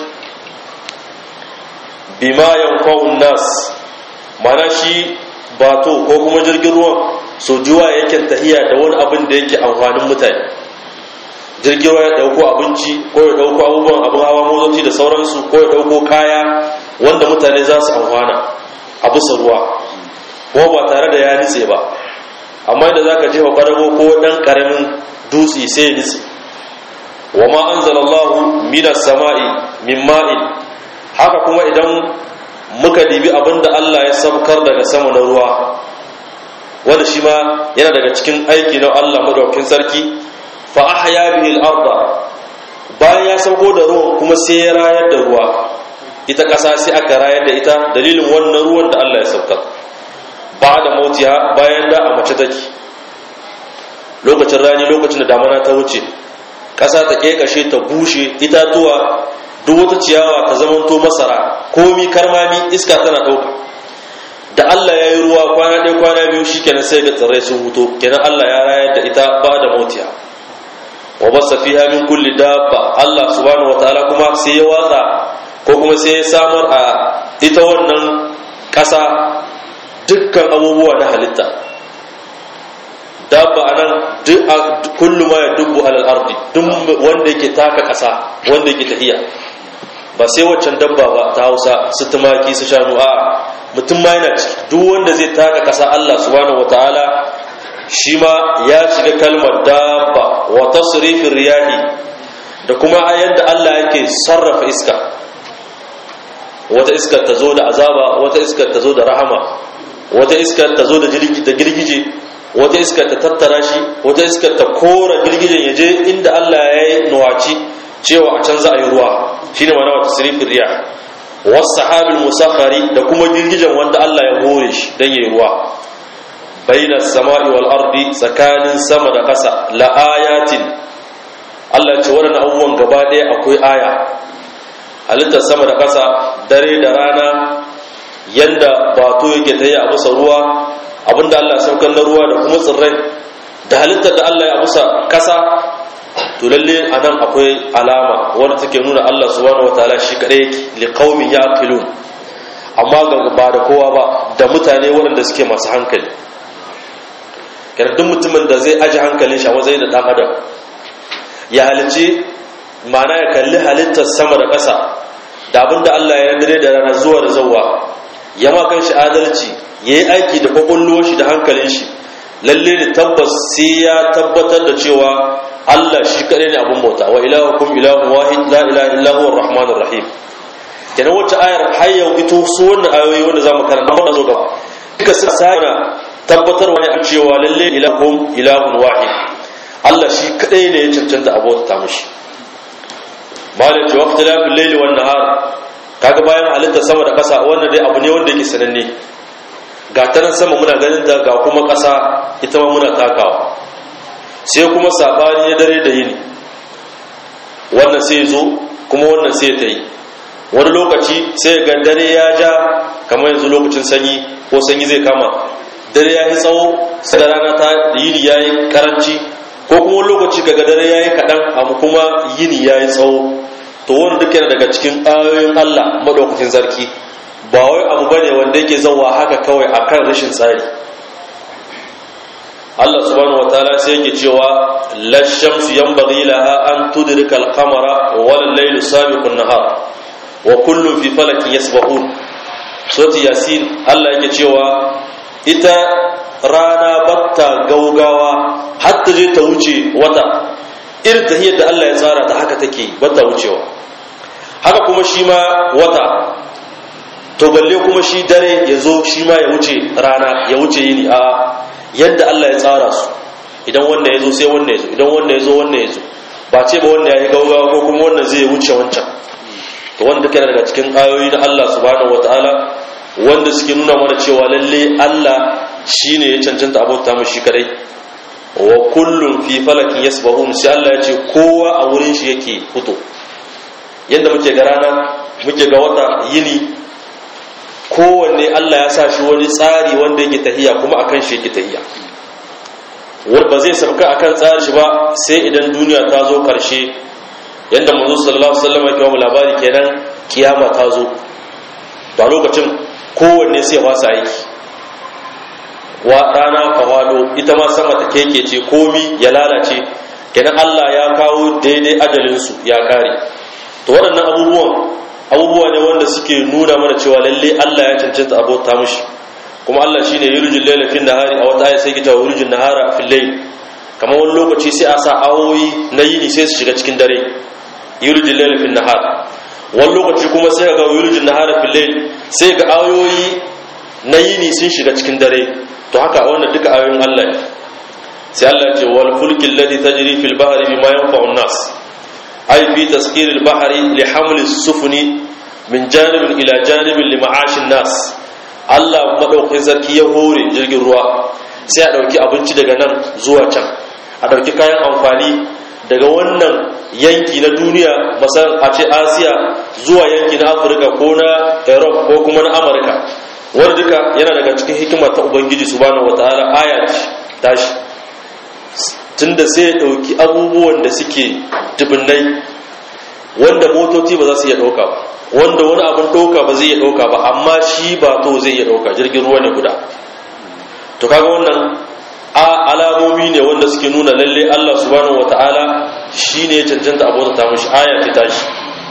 bima yanfa'un nas mana shi bato ko kuma jirgin ruwan so juwa yake tahiya da wani abin da yake amfanin mutane jirgin ruwa ya dauko abinci ko ya dauko abubuwan abin hawa motoci da sauransu ko ya dauko kaya wanda mutane za su amfana a bisa ruwa kuma ba tare da ya nitse ba amma da zaka jefa kwadago ko dan karamin dutse sai ya nitse wa ma anzalallahu minas sama'i min ma'in haka kuma idan muka dibi abinda Allah ya sabkar daga sama na ruwa wanda shi ma yana daga cikin aiki na Allah madaukakin sarki fa ahya bihi al-ardh bayan ya sauko da ruwan kuma sai ya rayar da ruwa ita ƙasa sai aka rayar da ita dalilin wannan ruwan da Allah ya saukar ba da mautiya bayan da a mace take lokacin rani lokacin da damana ta wuce ƙasa ta kekashe ta bushe itatuwa duk wata ciyawa ta zamanto masara komi karmami iska tana ɗauka da Allah ya yi ruwa kwana ɗaya kwana biyu shi kenan sai ga tsirrai sun huto kenan Allah ya rayar da ita ba da mautiya wa basa fiha min kulli dabba Allah subhanahu wataala kuma sai ya watsa ko kuma sai ya samar a ita wannan ƙasa dukkan abubuwa na halitta dabba anan duk kullu ma yadubbu alal ardi duk wanda yake taka ƙasa wanda yake tafiya ba sai waccan dabba ba ta Hausa su tumaki su shanu a mutum ma yana ciki duk wanda zai taka ƙasa Allah subhanahu wataala shi ma ya shiga kalmar dabba wa tasrifin riyahi da kuma yadda Allah yake sarrafa iska wata iskar ta zo da azaba wata iskar ta zo da rahama wata iskar ta zo da girgije wata iskar ta tattara shi wata iskar ta kora girgijen ya je inda Allah ya yi nuwaci cewa a can za a yi ruwa shine mana wata tasrifin riyah wasu sahabil musakhari da kuma girgijen wanda Allah ya hore shi don yi ruwa baina sama'i wal ardi tsakanin sama da ƙasa la ayatin Allah ce waɗannan abubuwan gaba ɗaya akwai aya halittar sama da ƙasa dare da rana yanda bato yake ta yi a bisa ruwa abinda Allah saukar na ruwa da kuma tsirrai da halittar da Allah ya bisa ƙasa to lalle a nan akwai alama wadda take nuna Allah subhanahu wataala shi kaɗai yake liqaumin yaqilun amma ba da kowa ba da mutane waɗanda suke masu hankali duk mutumin da zai aji hankalin shi a matsayin da dan adam ya halice ma'ana ya kalli halittar sama da ƙasa da abinda Allah ya dare da rana zuwa da zawwa ya ma kan shi adalci ya yi aiki da kwakwallo shi da hankalin shi lalle ne tabbas sai ya tabbatar da cewa Allah shi kaɗai ne abin bauta wa ilahukum ilahun wahid la ilaha illa huwa rahmanur rahim kenan wacce ayar har yau ito su wannan ayoyi wanda zamu karanta ba zo gaba duka sun sana tabbatar wa ne cewa lalle ilahukum ilahun wahid Allah shi kaɗai ne ya cancanta abota ta mishi malai ce waqti la bil layli wan nahar kaga bayan halitta sama da ƙasa wannan dai abu ne wanda yake sananne ga ta nan sama muna ganin ta ga kuma ƙasa ita ma muna takawa sai kuma sabani na dare da yini wannan sai zo kuma wannan sai ta yi wani lokaci sai ga dare ya ja kamar yanzu lokacin sanyi ko sanyi zai kama dare ya yi tsawo sai da rana ta yini ya yi karanci ko kuma wani lokaci kaga dare ya yi kaɗan amma kuma yini ya yi tsawo to wani duk yana daga cikin ayoyin Allah maɗaukacin sarki ba wai abu bane wanda yake zauwa haka kawai akan rashin tsari Allah subhanahu wataala sai yake cewa la shamsu yanbaghi laha an tudrika al-qamara wa al-laylu sabiqu an-nahar wa kullun fi falakin yasbahun surati yasin Allah yake cewa ita rana batta gaugawa har ta je ta wuce wata irin tahiyar da Allah ya tsara ta haka take batta wucewa haka kuma shi ma wata to balle kuma shi dare ya zo shi ma ya wuce rana ya wuce yini a yadda Allah ya tsara su idan wannan ya zo sai wannan ya zo idan wannan ya zo wannan ya zo ba ce ba wannan ya yi gaugawa ko kuma wannan zai wuce wancan to wanda duka daga cikin ayoyi na Allah subhanahu wataala wanda suke nuna mana cewa lalle Allah shine ya cancanta abota mu shi kadai wa kullum fi falakin yasbahun sai Allah ya ce kowa a wurin shi yake fito yadda muke ga rana muke ga wata yini kowanne Allah ya sa shi wani tsari wanda yake tahiya kuma akan shi yake tahiya wanda ba zai sabka akan tsari shi ba sai idan duniya ta zo karshe yadda manzo sallallahu alaihi wasallam ya kawo labari kenan kiyama ta zo da lokacin kowanne sai fasa aiki wa rana kawalo ita ma sama ta keke ce komi ya lalace kenan Allah ya kawo daidai ajalinsu ya kare to waɗannan abubuwan abubuwa ne wanda suke nuna mana cewa lalle Allah ya cancanta abota mushi kuma Allah shine yurjul layla fil nahari a wata aya sai kita yurjul nahara fil layl kamar wani lokaci sai a sa awoyi na yini sai su shiga cikin dare yurjul layla fil nahar wani lokaci kuma sai ga yurjul nahara fil layl sai ga ayoyi na yini sun shiga cikin dare to haka wannan duka ayoyin Allah ne sai Allah ya ce wal fulki alladhi tajri fil bahri bima yanfa'u an-nas ay fi taskir al-bahri li haml as-sufuni min janib ila janib li ma'ash an-nas Allah madaukakin sarki ya hore jirgin ruwa sai a dauki abinci daga nan zuwa can a dauki kayan amfani daga wannan yanki na duniya masar a ce asiya zuwa yanki na afirka ko na europe ko kuma na amurka wanda duka yana daga cikin hikima ta ubangiji subhanahu wataala aya tashi tunda sai ya dauki abubuwan da suke dubinnai wanda motoci ba za su iya dauka ba wanda wani abin dauka ba zai iya dauka ba amma shi ba to zai iya dauka jirgin ruwa ne guda to kaga wannan a alamomi ne wanda suke nuna lalle Allah subhanahu wataala shine ya cancanta abota ta mishi aya ta tashi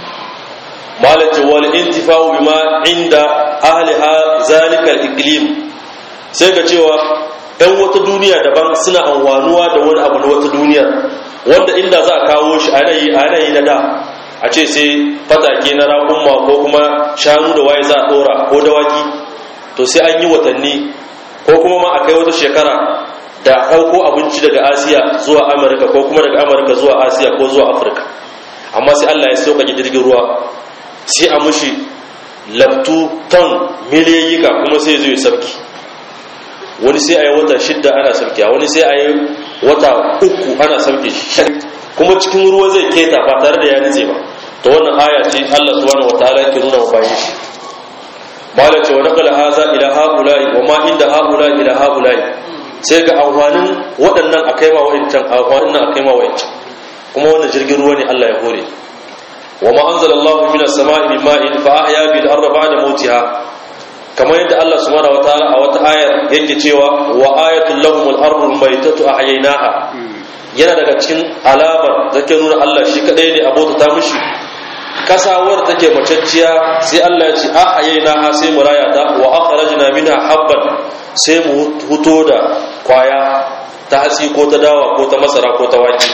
malati wal intifa'u bima inda ahliha zalika al-iqlim sai ka cewa ɗan wata duniya daban suna amfanuwa da wani abu na wata duniya wanda inda za a kawo shi a yanayi na da a ce sai fatake na raƙumma ko kuma shanu da waye za a ɗora ko dawaki to sai an yi watanni ko kuma ma a kai wata shekara da ɗauko abinci daga asiya zuwa amurka ko kuma daga amurka zuwa asiya ko zuwa afirka amma sai allah ya sauƙaƙe jirgin ruwa sai a mushi laftu ton miliyayyika kuma sai zai sarki wani sai a yi wata shidda ana sarki wani sai a yi wata uku ana sarki shi kuma cikin ruwa zai keta ba tare da ya nitse ba to wannan aya ce Allah subhanahu wataala yake nuna wa bayin shi mala ce wa naqala haza ila haula'i wa ma inda haula'i ila haula'i sai ga amfanin waɗannan akai ma wa'incan amfanin akai ma wa'incan kuma wannan jirgin ruwa ne Allah ya hore وما أنزل الله من السماء من ماء فأحيا بالأرض بعد موتها كما يدى الله سبحانه وتعالى أو آية يكي تيوى وآية لهم الأرض الميتة أحييناها yana daga cikin alamar da ke nuna Allah shi kadai ne abota ta mishi kasawar take macacciya sai Allah ya ce a hayaina ha sai mu raya ta wa akhrajna minha habban sai mu huto da kwaya ta hatsi ko ta dawa ko ta masara ko ta wake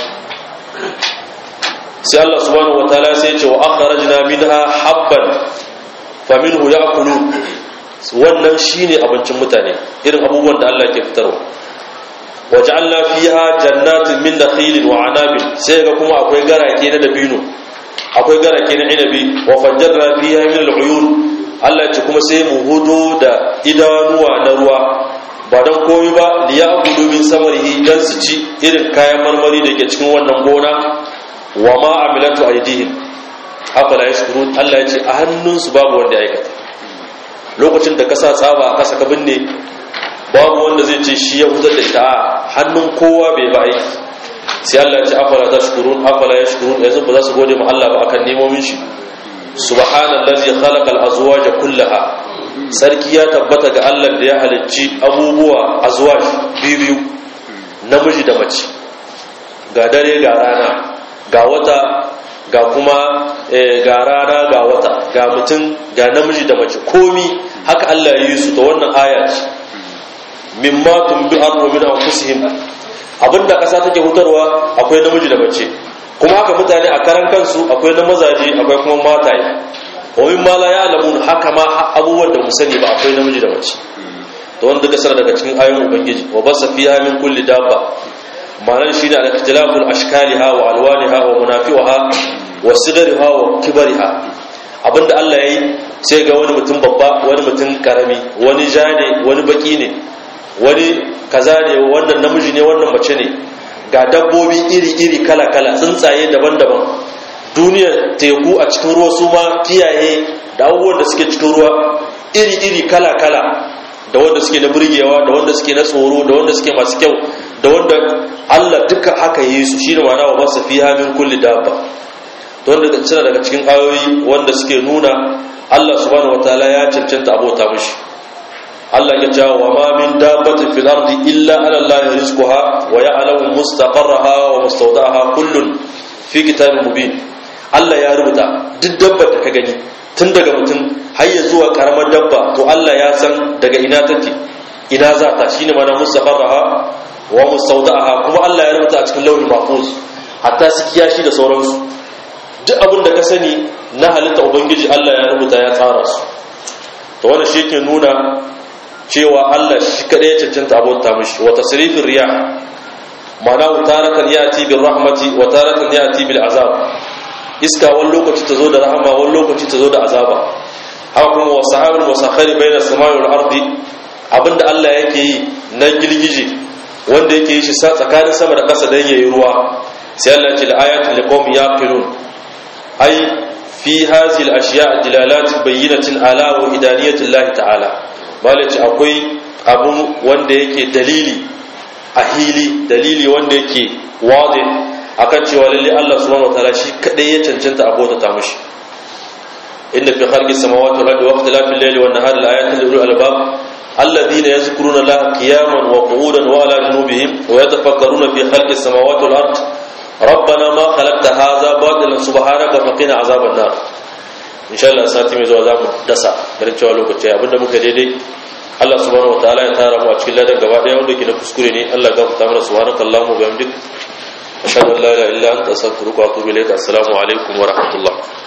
sai Allah subhanahu wataala sai ya ce wa akhrajna minha habban faminhu ya'kulu wannan shine abincin mutane irin abubuwan da Allah ke fitarwa waj'alna fiha jannatin min nakhilin wa anabin sai ga kuma akwai garake na dabino akwai garake na inabi wa fajjarna fiha min al'uyun Allah ya ce kuma sai mu hudo da idanuwa na ruwa ba dan komai ba liya'budu min samarihi dan su ci irin kayan marmari da ke cikin wannan gona wa ma amilatu aydihim afala yashkurun Allah ya ce a hannunsu babu wanda ya aikata lokacin da ka sa tsaba a kasa ka binne babu wanda zai ce shi ya hutar da ita a hannun kowa bai ba aiki sai Allah ya ce afala tashkurun afala yashkurun yanzu ba za su gode ma Allah ba akan nemomin shi subhanallazi khalaqal azwaja kullaha sarki ya tabbata ga Allah da ya halicci abubuwa azwaj biyu namiji da mace ga dare ga rana ga wata ga kuma ga rana ga wata ga mutum ga namiji da mace komi haka Allah ya yi su ta wannan aya ce mimma tumbi arwa min anfusihim abinda kasa take hutarwa akwai namiji da mace kuma haka mutane a karan kansu akwai na mazaje akwai kuma mataye wa mimma la ya'lamun haka ma abubuwan da mu sani ba akwai namiji da mace to wanda duka sanar daga cikin ayoyin ubangiji wa basa fiha min kulli dabba ma'anar shine al-ikhtilaful ashkaliha wa alwaniha wa munafi'uha wa sigariha wa kibariha abinda Allah yayi sai ga wani mutum babba wani mutum karami wani ja ne wani baki ne wani kaza ne wannan namiji ne wannan mace ne ga dabbobi iri-iri kala-kala tsuntsaye daban-daban duniyar teku a cikin ruwa su ma kiyaye da abubuwan da suke cikin ruwa iri-iri kala-kala da wanda suke na burgewa da wanda suke na tsoro da wanda suke masu kyau da wanda Allah duka haka yi su shi da ma'ana wa masu fi hamin kulli dabba to wanda suna daga cikin ayoyi wanda suke nuna Allah subhanahu wataala ya cancanta abota mishi Allah ya ce wa ma min dabbatin fil ardi illa ala Allah rizquha wa ya'lamu mustaqarraha wa mustawda'aha kullun fi kitabin mubin Allah ya rubuta duk dabbar da ka gani tun daga mutum har ya zuwa karamar dabba to Allah ya san daga ina take ina za ta shine mana mustaqarraha wa mustawda'aha kuma Allah ya rubuta a cikin lauhin mahfuz hatta su kiyashi da sauransu duk abin da ka sani na halitta ubangiji Allah ya rubuta ya tsara su to wannan shi yake nuna cewa Allah shi kadai ya cancanta abota mishi wa tasrifin riya ma'ana taratan yati bil rahmati wa taratan yati bil azab iska wani lokaci ta zo da rahama wani lokaci ta zo da azaba haka kuma wa sahabul musakhari bayna samai wal ardi abinda Allah yake yi na girgije wanda yake yi shi sa tsakanin sama da ƙasa dan yayi ruwa sai Allah ya ce ayatul liqawmi yaqilun ai fi hadhihi al ashiya dilalat bayyinatin ala wa idaniyati Allah ta'ala malaci akwai abu wanda yake dalili a hili dalili wanda yake wadi akan cewa lalle Allah subhanahu wataala shi kadai ya cancanta abota ta mushi inna fi khalqi samawati wal ardi wa ikhtilafi al-layli wan nahari la-ayatin li ulil albab alladhina yadhkuruna Allaha qiyaman wa qu'udan wa ala junubihim wa yatafakkaruna fi khalqi samawati wal ardi ربنا ما خلقت هذا باطلا سبحانك فقنا عذاب النار insha Allah sati mai zuwa zamu dasa garin cewa lokaci abinda muka daidai Allah subhanahu wataala ya tara mu a cikin ladan gaba daya wanda ke na kuskure ne Allah ga fita mana subhanaka allahumma wa bihamdik ashhadu an la ilaha illa anta astaghfiruka wa atubu ilayk assalamu alaikum wa rahmatullah